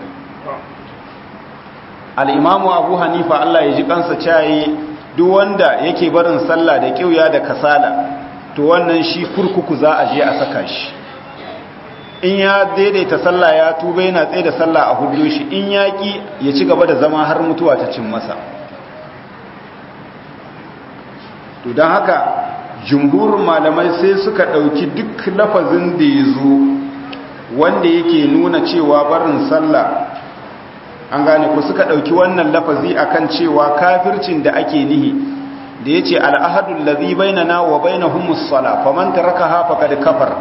A: al-imamu abu hanifa Allah ya ji kansa cayi duk wanda yake barin sallah da kiuya da kasala to wannan shi kurkuku za a je a saka shi in ya daidaita sallah ya tuba yana tsaye da sallah a hudu shi in ya ki ya ci gaba da zama har mutuwa ta cin masa to don haka jumhurin malamai sai suka ɗauki duk lafazin da ya zo wanda yake nuna cewa barin sallah an gane ku suka ɗauki wannan lafazi akan cewa kafircin da ake nihi da ya ce al'ahadun lazi bainana wa bainahumus sala faman tarakaha faqad kafar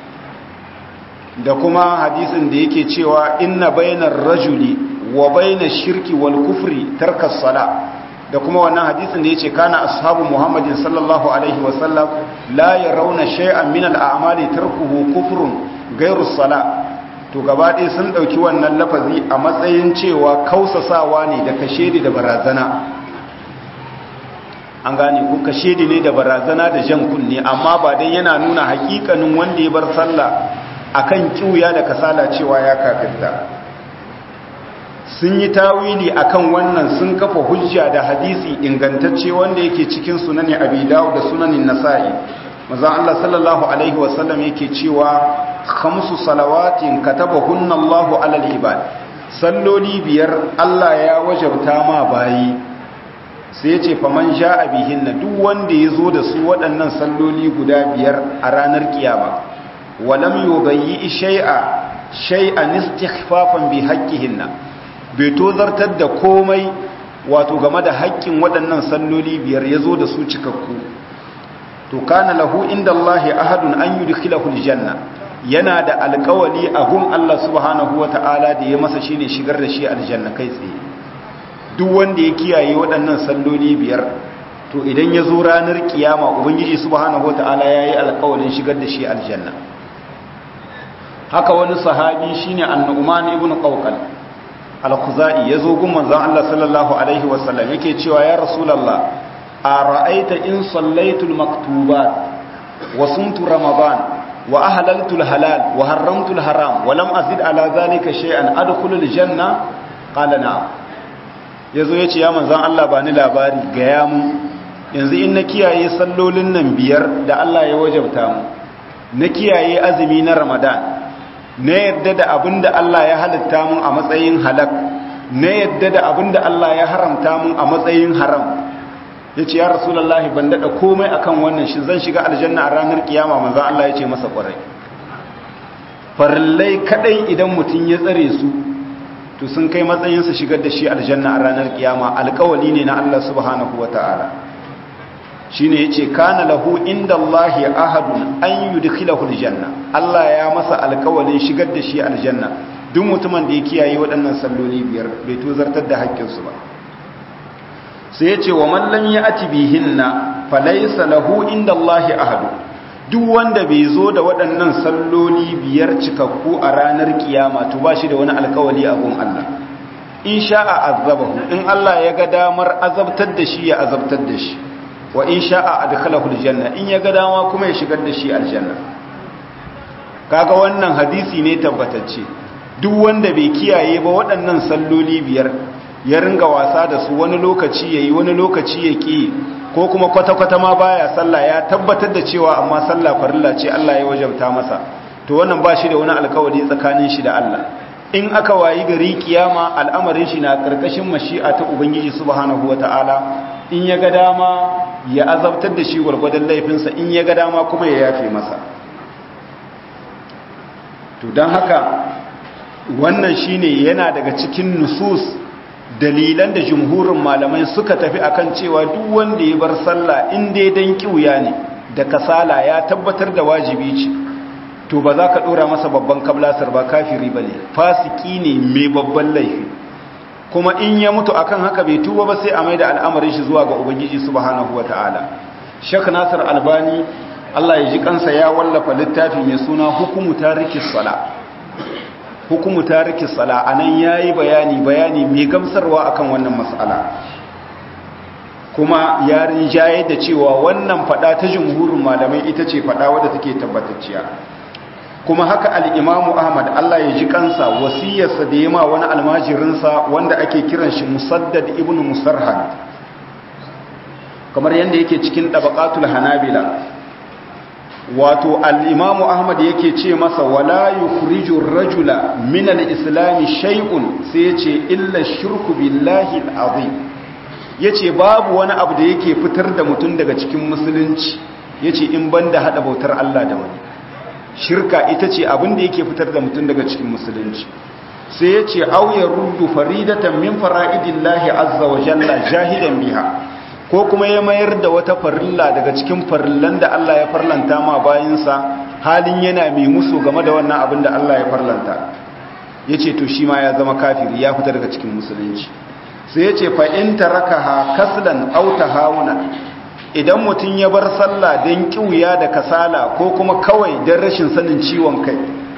A: da kuma hadisin da yake cewa inna bainar rajuli wa bainash shirki wal kufri tarkas sala da kuma wannan hadisin da yace kana ashabu muhammadin sallallahu alaihi wasallam la yarawna shay'an min al a'mali tarkuhu kufrun ghayru sala to gaba ɗaya sun ɗauki wannan lafazi a matsayin cewa kausasawa ne da kashedi da barazana an gane ko kashedi ne da barazana da jan kunne amma ba dai yana nuna hakikanin wanda ya bar sallah akan kiuya da kasala cewa ya kafirta sun yi tawili akan wannan sun kafa hujja da hadisi ingantacce wanda yake cikin sunani abi dawud da sunanin nasa'i manzon Allah sallallahu alaihi wasallam yake cewa khamsu salawatin katabahunna Allahu alal ibad salloli biyar Allah ya wajabta ma bayi sai yace faman ja'a bihinna duk wanda yazo da su waɗannan salloli guda biyar a ranar kiyama walam yubayyi shay'a shay'an istighfafan bi haqqihinna bai tozartar da komai wato game da haƙƙin waɗannan salloli biyar yazo da su cikakku to kana lahu inda Allah ahadun an yudkhilahu aljanna yana da alƙawali a gun Allah subhanahu wata'ala da ya masa shine shigar da shi aljanna kai tsaye duk wanda ya kiyaye waɗannan salloli biyar to idan ya zo ranar kiyama ubangiji subhanahu wata'ala yayi alƙawalin shigar da shi aljanna haka wani sahabi shine annu'man ibn qawqal al-khuzai yazo gun manzon Allah sallallahu alaihi wasallam yake cewa ya rasulullah ara'aita in sallaitu al-maktubat wa sumtu ramadan wa ahlaltu al-halal wa harramtu al-haram wa lam azid ala dhalika shay'an adkhulu al-janna qala na'am yazo yace ya manzon Allah ba ni labari ga ya mu yanzu in na kiyaye sallolin nan biyar da Allah ya wajabta mu na kiyaye azumi na ramadan na yadda da abinda Allah ya halitta mun a matsayin halak na yadda da abinda Allah ya haramta mun a matsayin haram ya ce ya rasulallah ban daɗa komai akan wannan shi zan shiga aljanna a ranar kiyama manzan Allah ya ce masa ƙwarai farillai kaɗai idan mutum ya tsare su to sun kai matsayinsa shigar da shi aljanna a ranar kiyama alƙawali ne na Allah subhanahu wa ta'ala shi ne ya ce kana lahu inda Allah ya ahadun an yi dukkilahu aljanna Allah ya masa alƙawalin shigar da shi aljanna duk mutumin da ya kiyaye waɗannan salloli biyar bai tozartar da haƙƙinsu ba sai ya ce wa mallam ya ati bihinna falaisa lahu inda Allahi ahadu duk wanda bai zo da waɗannan salloli biyar cikakku a ranar kiyama to ba shi da wani alkawali a gun Allah in sha'a azabahu in Allah ya ga damar azabtar da shi ya azabtar da shi wa in sha'a adkhalahu aljanna in ya ga dama kuma ya shigar da shi aljanna kaga wannan hadisi ne tabbatacce duk wanda bai kiyaye ba waɗannan salloli biyar ya ringa wasa da su wani lokaci ya yi wani lokaci ya ƙi ko kuma kwata-kwata ma baya sallah ya tabbatar da cewa amma sallah farilla ce Allah ya wajabta masa to wannan ba shi da wani alkawari tsakanin shi da Allah in aka wayi gari kiyama al'amarin shi na karkashin mashi'a ta ubangiji subhanahu wata'ala in ya ga dama ya azabtar da shi gwargwadon laifinsa in ya ga dama kuma ya yafe masa to don haka wannan shine yana daga cikin nusus dalilan da jumhurin malamai suka tafi akan cewa duk wanda ya bar sallah in dai dan kiuya ne da kasala ya tabbatar da wajibi ce to ba za ka dora masa babban kablasar ba kafiri bane fasiki ne mai babban laifi kuma in ya mutu akan haka bai tuba ba sai a maida al'amarin shi zuwa ga ubangiji subhanahu wataala Sheikh Nasir Albani Allah ya ji kansa ya wallafa littafi mai suna hukumu tarikis sala hukumu tariki sala anan yayi bayani bayani mai gamsarwa akan wannan mas'ala kuma ya rinjaye da cewa wannan fada ta jumhurin malamai ita ce fada wadda take tabbatacciya kuma haka al-Imam Ahmad Allah ya ji kansa wasiyarsa da yema wani almajirinsa wanda ake kiran shi Musaddad ibn Musarhad kamar yanda yake cikin tabaqatul Hanabila wato al'imamu ahmad yake ce masa wala yukhrijur rajula min al-islami shay'un sai yace illa shirku billahi al-azim yace babu wani abu da yake fitar da mutum daga cikin musulunci yace in banda hada bautar Allah da wani shirka ita ce abin da yake fitar da mutum daga cikin musulunci sai yace aw yaruddu faridatan min fara'idillahi azza wa jalla jahidan biha ko kuma ya mayar da wata farilla daga cikin farillan da Allah ya farlanta ma bayinsa halin yana mai musu game da wannan abin da Allah ya farlanta ya ce to shi ma ya zama kafiri ya fita daga cikin musulunci sai ya ce fa'in ta raka ha kaslan auta hauna idan mutum ya bar sallah don ƙiuya da kasala ko kuma kawai don rashin sanin ciwon kai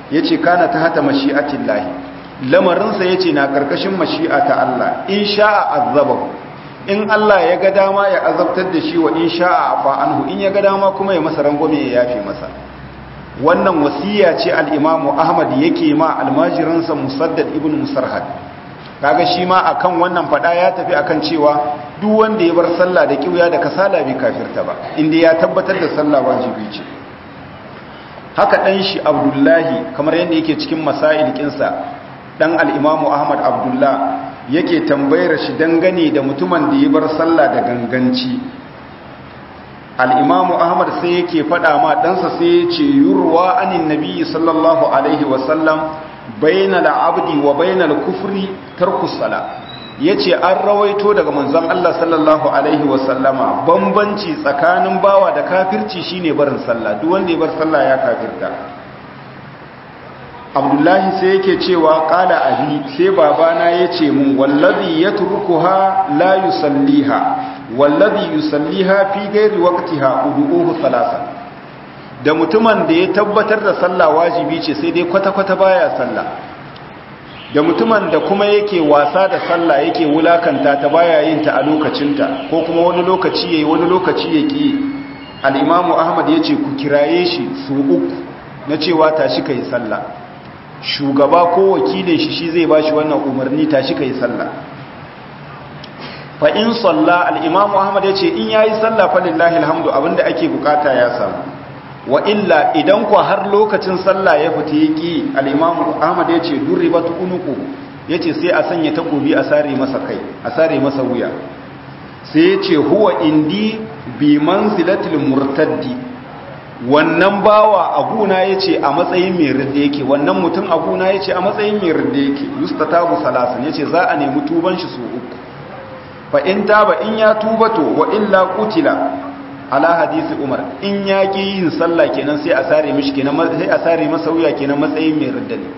A: yace kana ta hata mashi'atillahi lamarinsa yace na karkashin mashi'a ta Allah in sha'a azabahu in Allah ya ga dama ya azabtar da shi wa in sha'a afa anhu in ya ga dama kuma ya masa rangwame ya yafe masa wannan wasiya ce al-Imam Ahmad yake ma almajiransa Musaddad ibn Musarhad kaga shi ma akan wannan fada ya tafi akan cewa duk wanda ya bar sallah da kiuya da kasala bai kafirta ba inda ya tabbatar da sallah wajibi ce haka dan shi Abdullahi kamar yadda yake cikin masail kinsa dan al-Imam Ahmad Abdullah yake tambayar shi dangane da mutumin da ya bar sallah da ganganci al-Imam Ahmad sai yake fada ma ɗansa sai ya ce yurwa anin nabiyyi sallallahu alaihi wasallam bainal abdi wa bainal kufri tarkus sala yace an rawaito daga manzon Allah sallallahu alaihi wasallama bambanci tsakanin bawa da kafirci shine barin sallah duk wanda ya bar sallah ya kafirta Abdullahi sai yake cewa qala abi sai babana yace mun wallazi yatrukuha la yusalliha wallazi yusalliha fi ghairi waqtiha udu'uhu thalatha da mutumin da ya tabbatar da sallah wajibi ce sai dai kwata-kwata baya sallah da mutumin da kuma yake wasa da sallah yake wulakanta ta baya yin ta a lokacinta ko kuma wani lokaci yayi wani lokaci yake al-imamu ahmad yace ku kiraye shi su uku na cewa tashi kai sallah shugaba ko wakilin shi shi zai bashi wannan umarni tashi kai sallah fa in salla al-imamu ahmad yace in yayi sallah fa lillahi alhamdu abinda ake bukata ya samu wa illa idan ku har lokacin sallah ya fita yaki al-imamu ahmad yace durribat unuqu yace sai a sanya takobi a sare masa kai a sare masa wuya sai yace huwa indi bi manzilatil murtaddi wannan bawa aguna yace a matsayin mai ridda yake wannan mutum aguna yace a matsayin mai ridda yake yustatabu salasan yace za a nemi tuban shi su uku fa in taba in ya tuba to wa illa qutila ala hadisi umar in ya ki yin sallah kenan sai a sare mishi kenan sai a sare masa wuya kenan matsayin mai ridda ne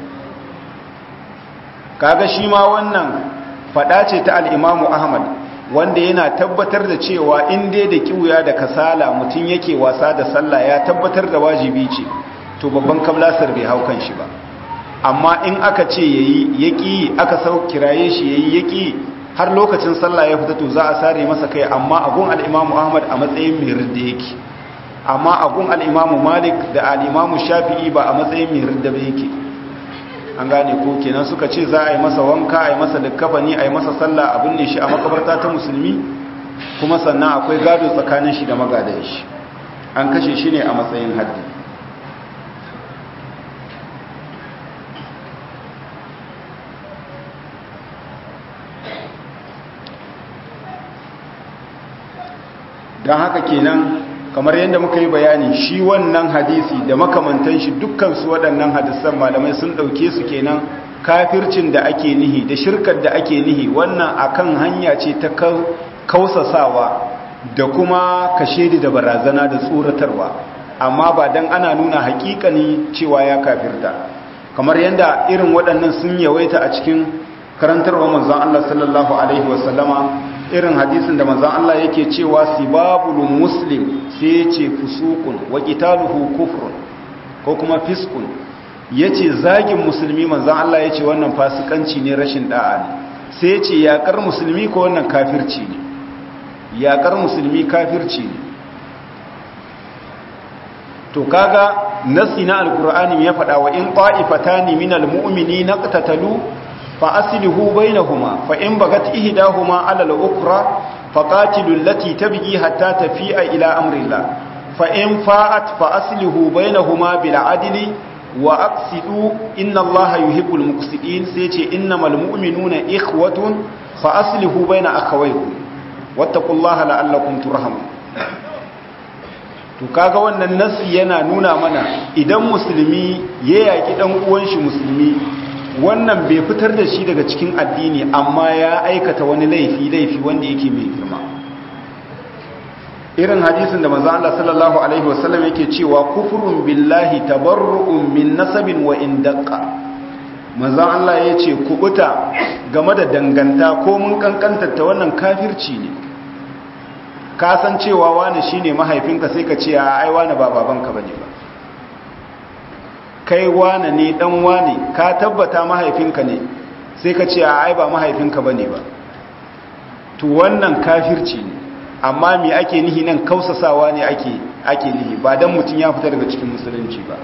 A: kaga shi ma wannan fada ce ta al-imamu ahmad wanda yana tabbatar da cewa in dai da kiwuya da kasala mutum yake wasa da sallah ya tabbatar da wajibi ce to babban kablasar bai hau kan shi ba amma in aka ce yayi yaki aka sau kiraye shi yayi yaki har lokacin sallah ya fita to za a sare masa kai amma agun al-imamu ahmad a matsayin mai ridda yake amma agun al-imamu malik da al-imamu shafi'i ba a matsayin mai ridda ba yake an gane ko kenan suka ce za a yi masa wanka a yi masa likkafani a yi masa sallah a binne shi a makabarta ta musulmi kuma sannan akwai gado tsakanin shi da magadan shi an kashe shi ne a matsayin haddi don haka kenan kamar yadda muka yi bayani shi wannan hadisi da makamantan shi dukkan su waɗannan hadisan malamai sun ɗauke su kenan kafircin da ake nihi da shirkar da ake nihi wannan akan hanya ce ta kausasawa da kuma kashedi da barazana da tsoratarwa amma ba dan ana nuna hakikani cewa ya kafirta kamar yadda irin waɗannan sun yawaita a cikin karantarwa manzon Allah sallallahu alaihi wasallama irin hadisin da manzon Allah yake cewa sibabul muslim sai yace fusuqun wa qitaluhu kufrun ko kuma fiskun yace zagin musulmi manzon Allah yace wannan fasikanci ne rashin da'a ne sai yace yakar musulmi ko wannan kafirci ne yakar musulmi kafirci ne to kaga nasi na alqur'ani ya faɗa wa in qa'ifatani minal mu'minina qatatalu فأصله بينهما فإن بغت إهداهما على الأخرى فقاتلوا التي تبغي حتى تفيء إلى أمر الله فإن فاءت فأصله بينهما بالعدل وأقسطوا إن الله يحب المقسطين سيتي إنما المؤمنون إخوة فأصله بين أخويكم واتقوا الله لعلكم ترحمون to kaga wannan nasi yana nuna mana idan musulmi ya yaki dan uwan shi musulmi wannan bai fitar da shi daga cikin addini amma ya aikata wani laifi laifi wanda yake mai girma irin hadisin da manzo Allah sallallahu alaihi wasallam yake cewa kufrun billahi tabarru'un min nasabin wa in daqqa manzo Allah yace kubuta game da danganta ko mun kankantar ta wannan kafirci ne ka san cewa wani shine mahaifinka sai ka ce ai wani ba babanka bane ba kai wane ne dan wane ka tabbata mahaifinka ne sai ka ce a ai ba mahaifinka bane ba to wannan kafirci ne amma me ake nihi nan kausasawa ne ake ake nihi ba dan mutun ya fita daga cikin musulunci ba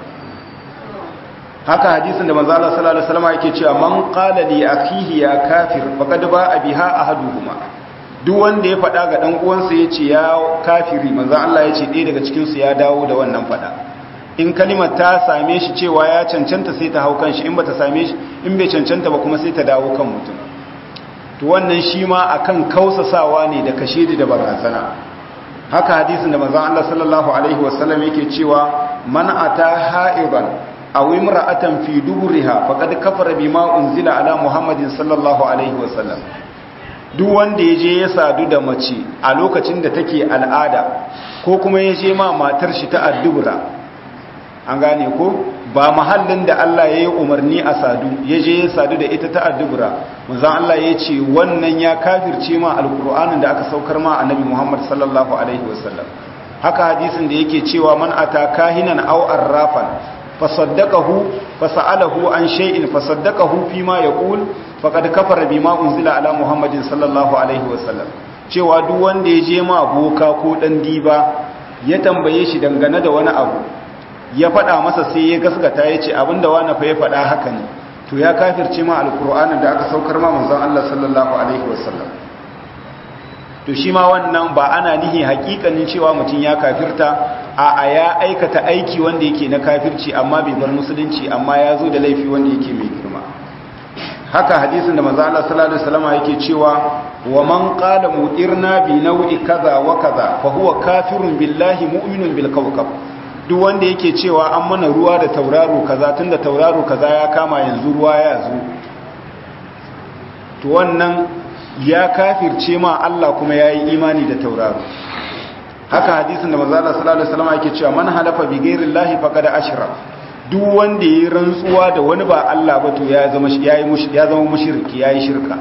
A: haka hadisin da manzo Allah sallallahu alaihi wasallam yake cewa man qala li akhihi ya kafir faqad ba'a biha ahaduhuma duk wanda ya faɗa ga dan uwansa yace ya kafiri manzo Allah yace ɗaya daga cikin su ya dawo da wannan faɗa in kalimar ta same shi cewa ya cancanta sai ta hau kanshi in bata same shi in bai cancanta ba kuma sai ta dawo kan mutum to wannan shi ma akan kausasawa ne da kashedi da barazana haka hadisin da manzo Allah sallallahu alaihi wasallam yake cewa man ata ha'iban aw imra'atan fi duburiha faqad kafara bima unzila ala muhammadin sallallahu alaihi wasallam duk wanda yaje ya sadu da mace a lokacin da take al'ada ko kuma yaje ma matar shi ta addubura an gane ko ba mahallin da Allah ya yi umarni a sadu yaje ya sadu da ita ta addubura manzon Allah ya ce wannan ya kafirce ma alqur'anin da aka saukar ma annabi muhammad sallallahu alaihi wasallam haka hadisin da yake cewa man ata kahinan aw arrafan fasaddaqahu fasa'alahu an shay'in fasaddaqahu fima yaqul faqad kafara bima unzila ala muhammadin sallallahu alaihi wasallam cewa duk wanda ya je ma boka ko dan diba ya tambaye shi dangane da wani abu ya faɗa masa sai ya gaskata ya ce abinda wani fa ya faɗa haka ne to ya kafirce ma alkur'anin da aka saukar ma manzon Allah sallallahu alaihi wasallam to shi ma wannan ba ana nihi hakikanin cewa mutum ya kafirta a a ya aikata aiki wanda yake na kafirci amma bai bar musulunci amma ya zo da laifi wanda yake mai girma haka hadisin da manzo Allah sallallahu alaihi wasallam yake cewa wa man qala mudirna bi naw'i kaza wa kaza fa huwa kafirun billahi mu'minun bil kawkab duk wanda yake cewa an mana ruwa da tauraro kaza tunda tauraro kaza ya kama yanzu ruwa ya zo to wannan ya kafirce ma Allah kuma yayi imani da tauraro haka hadisin da manzo Allah sallallahu alaihi wasallam yake cewa man halafa bi ghairi llahi faqad ashra duk wanda yayi rantsuwa da wani ba Allah ba to ya zama yayi mushrik ya zama mushriki yayi shirka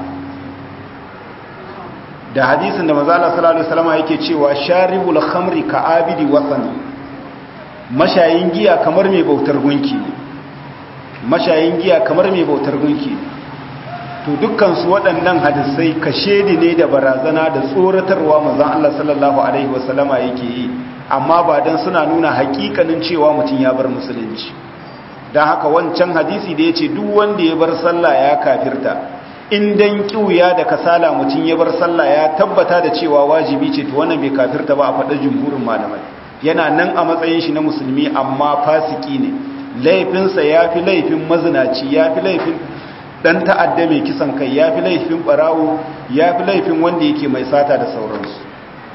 A: da hadisin da manzo Allah sallallahu alaihi wasallam yake cewa sharibul khamri ka abidi wasani mashayin giya kamar mai bautar gunki mashayin giya kamar mai bautar gunki to dukkansu waɗannan hadisai kashedi ne da barazana da tsoratarwa manzon Allah sallallahu alaihi wasallama yake yi amma ba dan suna nuna hakikanin cewa mutum ya bar musulunci dan haka wancan hadisi da yace duk wanda ya bar sallah ya kafirta in dan kiuya da kasala mutum ya bar sallah ya tabbata da cewa wajibi ce to wannan bai kafirta ba a faɗa jumhurin malamai yana nan a matsayin shi na musulmi amma fasiki ne laifinsa ya fi laifin mazinaci ya fi laifin dan ta'adda mai kisan kai ya fi laifin barawo ya fi laifin wanda yake mai sata da sauransu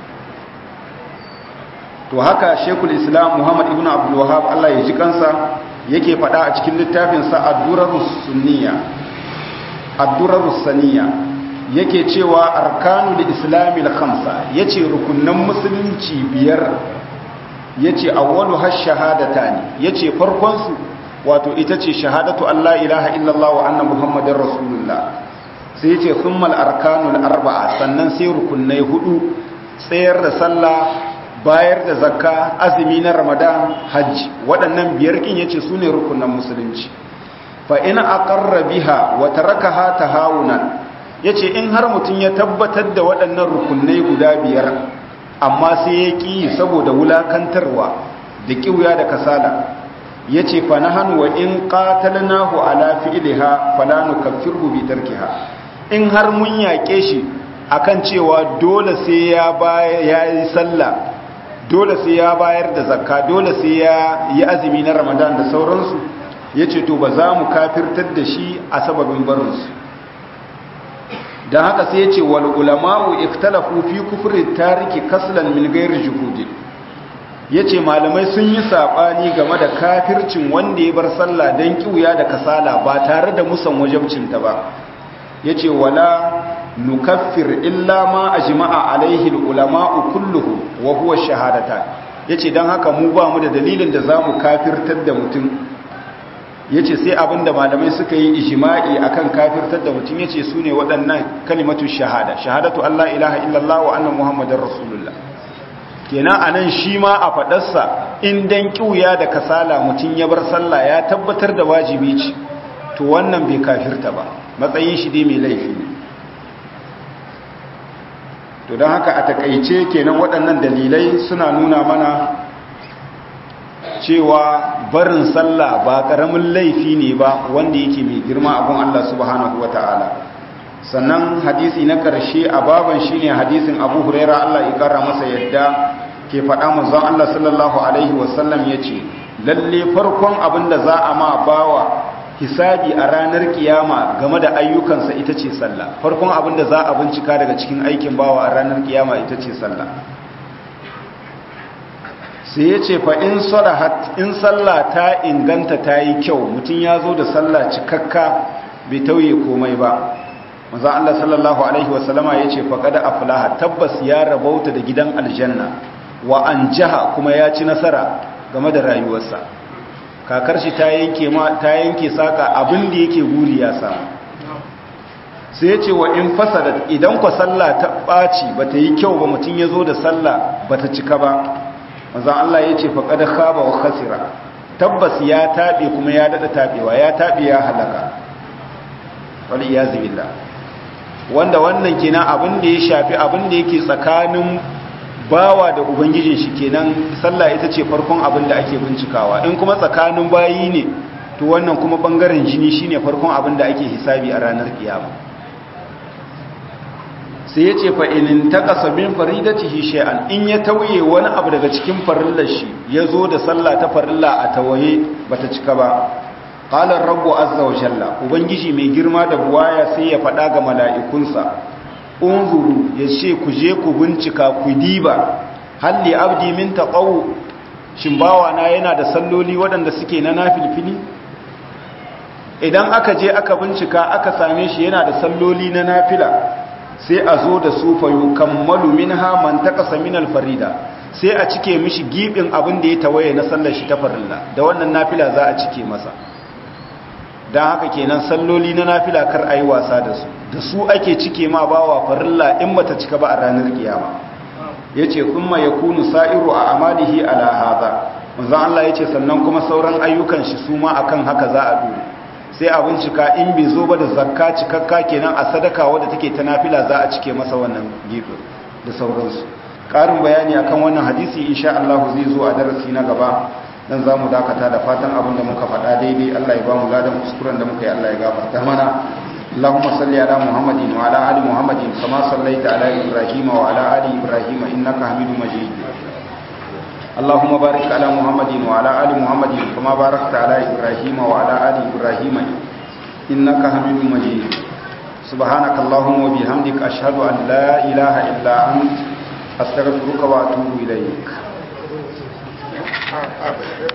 A: to haka shekul islam muhammad ibn abdul wahab allah ya ji kansa yake faɗa a cikin littafinsa ad-durarus sunniya ad-durarus saniya yake cewa arkanul islamil khamsa yace rukunnan musulunci biyar yace awwalu hash shahadatani yace farkon su wato ita ce shahadatu Allah ilaha illallah wa anna muhammadar rasulullah sai yace thummal arkanul arba'a sannan sai rukunnai hudu tsayar da sallah bayar da zakka azumi na ramadan hajji waɗannan biyar kin yace sune rukunnan musulunci fa in aqarra biha wa tarakaha tahawunan yace in har mutun ya tabbatar da waɗannan rukunnai guda biyar amma sai ya ki saboda wulakantarwa da kiwya da kasala yace fa nahanu wa in qatalnahu ala fi'liha fala nukaffirhu bi tarkiha in har mun yake shi akan cewa dole sai ya bayar yayi sallah dole sai ya bayar da zakka dole sai ya yi azumi na Ramadan da sauransu yace to ba za mu kafirtar da shi a sababin barin su dan haka sai yace wal ulama'u ikhtalafu fi kufri tariki kaslan min ghairi juhudin ya ce malamai sun yi saɓani game da kafircin wanda ya bar sallah don kiwuya da kasala ba tare da musan wajabcinta ba ya ce wala nukaffir illa ma a jima'a alaihi ulama'u kulluhu wa huwa shahadata ya ce don haka mu ba mu da dalilin da za mu kafirtar da mutum ya ce sai abin da malamai suka yi ijima'i akan kafirtar da mutum ya ce su ne waɗannan kalimatu shahada shahadatu Allah ilaha illallah wa annan muhammadin rasulullah kenan anan shi ma a faɗarsa in dan kiuya da kasala mutum ya bar sallah ya tabbatar da wajibi ce to wannan bai kafirta ba matsayin shi dai mai laifi ne to don haka a takaice kenan waɗannan dalilai suna nuna mana cewa barin sallah ba ƙaramin laifi ne ba wanda yake mai girma abin Allah subhanahu wa ta'ala sannan hadisi na ƙarshe a baban shi ne hadisin abu huraira Allah ya ƙara masa yadda ke faɗa manzon Allah sallallahu alaihi wasallam ya ce lalle farkon abin da za a ma bawa hisabi a ranar kiyama game da ayyukansa ita ce sallah farkon abin da za a bincika daga cikin aikin bawa a ranar kiyama ita ce sallah sai ya ce fa in sadahat in sallah ta inganta ta yi kyau mutum ya zo da sallah cikakka bai tauye komai ba maza Allah sallallahu alaihi wasallama ya ce faƙada aflaha tabbas ya rabauta da gidan aljanna wa an jaha kuma ya ci nasara game da rayuwarsa kakar shi ta yanke ta yanke saka abin da yake guri ya samu sai ya ce wa in fasada idan ku sallah ta ɓaci ba ta yi kyau ba mutum ya zo da sallah ba ta cika ba maza Allah ya ce faƙada khaba wa khasira tabbas ya taɓe kuma ya daɗa taɓewa ya taɓe ya halaka wani ya zibilla wanda wannan kenan abin da ya shafi abin da yake tsakanin bawa da ubangijin shi kenan sallah ita ce farkon abin da ake bincikawa in kuma tsakanin bayi ne to wannan kuma bangaren jini shine farkon abin da ake hisabi a ranar kiyama sai ya ce fa'inin ta ƙasa min faridatihi shay'an in ya tauye wani abu daga cikin farillar shi ya zo da sallah ta farilla a tawaye bata cika ba ƙalar rabu azza wa shalla ubangiji mai girma da buwaya sai ya faɗa ga mala'ikunsa unzuru ya ce ku je ku bincika ku diba halli abdi min taƙau shin bawana yana da salloli waɗanda suke na nafilfili idan aka je aka bincika aka same shi yana da salloli na nafila sai a zo da su fayo kammalu minha man taqasa min alfarida sai a cike mishi gibin abin da ya tawaye na sallar shi ta farilla da wannan nafila za a cike masa dan haka kenan salloli na nafila kar ayi wasa da su da su ake cike ma bawa farilla in bata cika ba a ranar kiyama yace kuma yakunu sa'iru a amalihi ala hadha manzo Allah yace sannan kuma sauran ayyukan shi su ma akan haka za a dure sai a bincika in bai zo ba da zakka cikakka kenan a sadaka wadda take ta nafila za a cike masa wannan gefe da sauransu ƙarin bayani akan wannan hadisi insha Allah zai zo a darasi na gaba dan za mu dakata da fatan abin da muka faɗa daidai Allah ya ba mu ladan kuskuren da muka yi Allah ya gafarta mana اللهم صل على محمد وعلى ال محمد كما صليت على ابراهيم وعلى ال ابراهيم انك حميد مجيد اللهم بارك على محمد وعلى ال محمد كما باركت على ابراهيم وعلى ال ابراهيم انك حميد مجيد سبحانك اللهم وبحمدك اشهد ان لا اله الا انت استغفرك واتوب اليك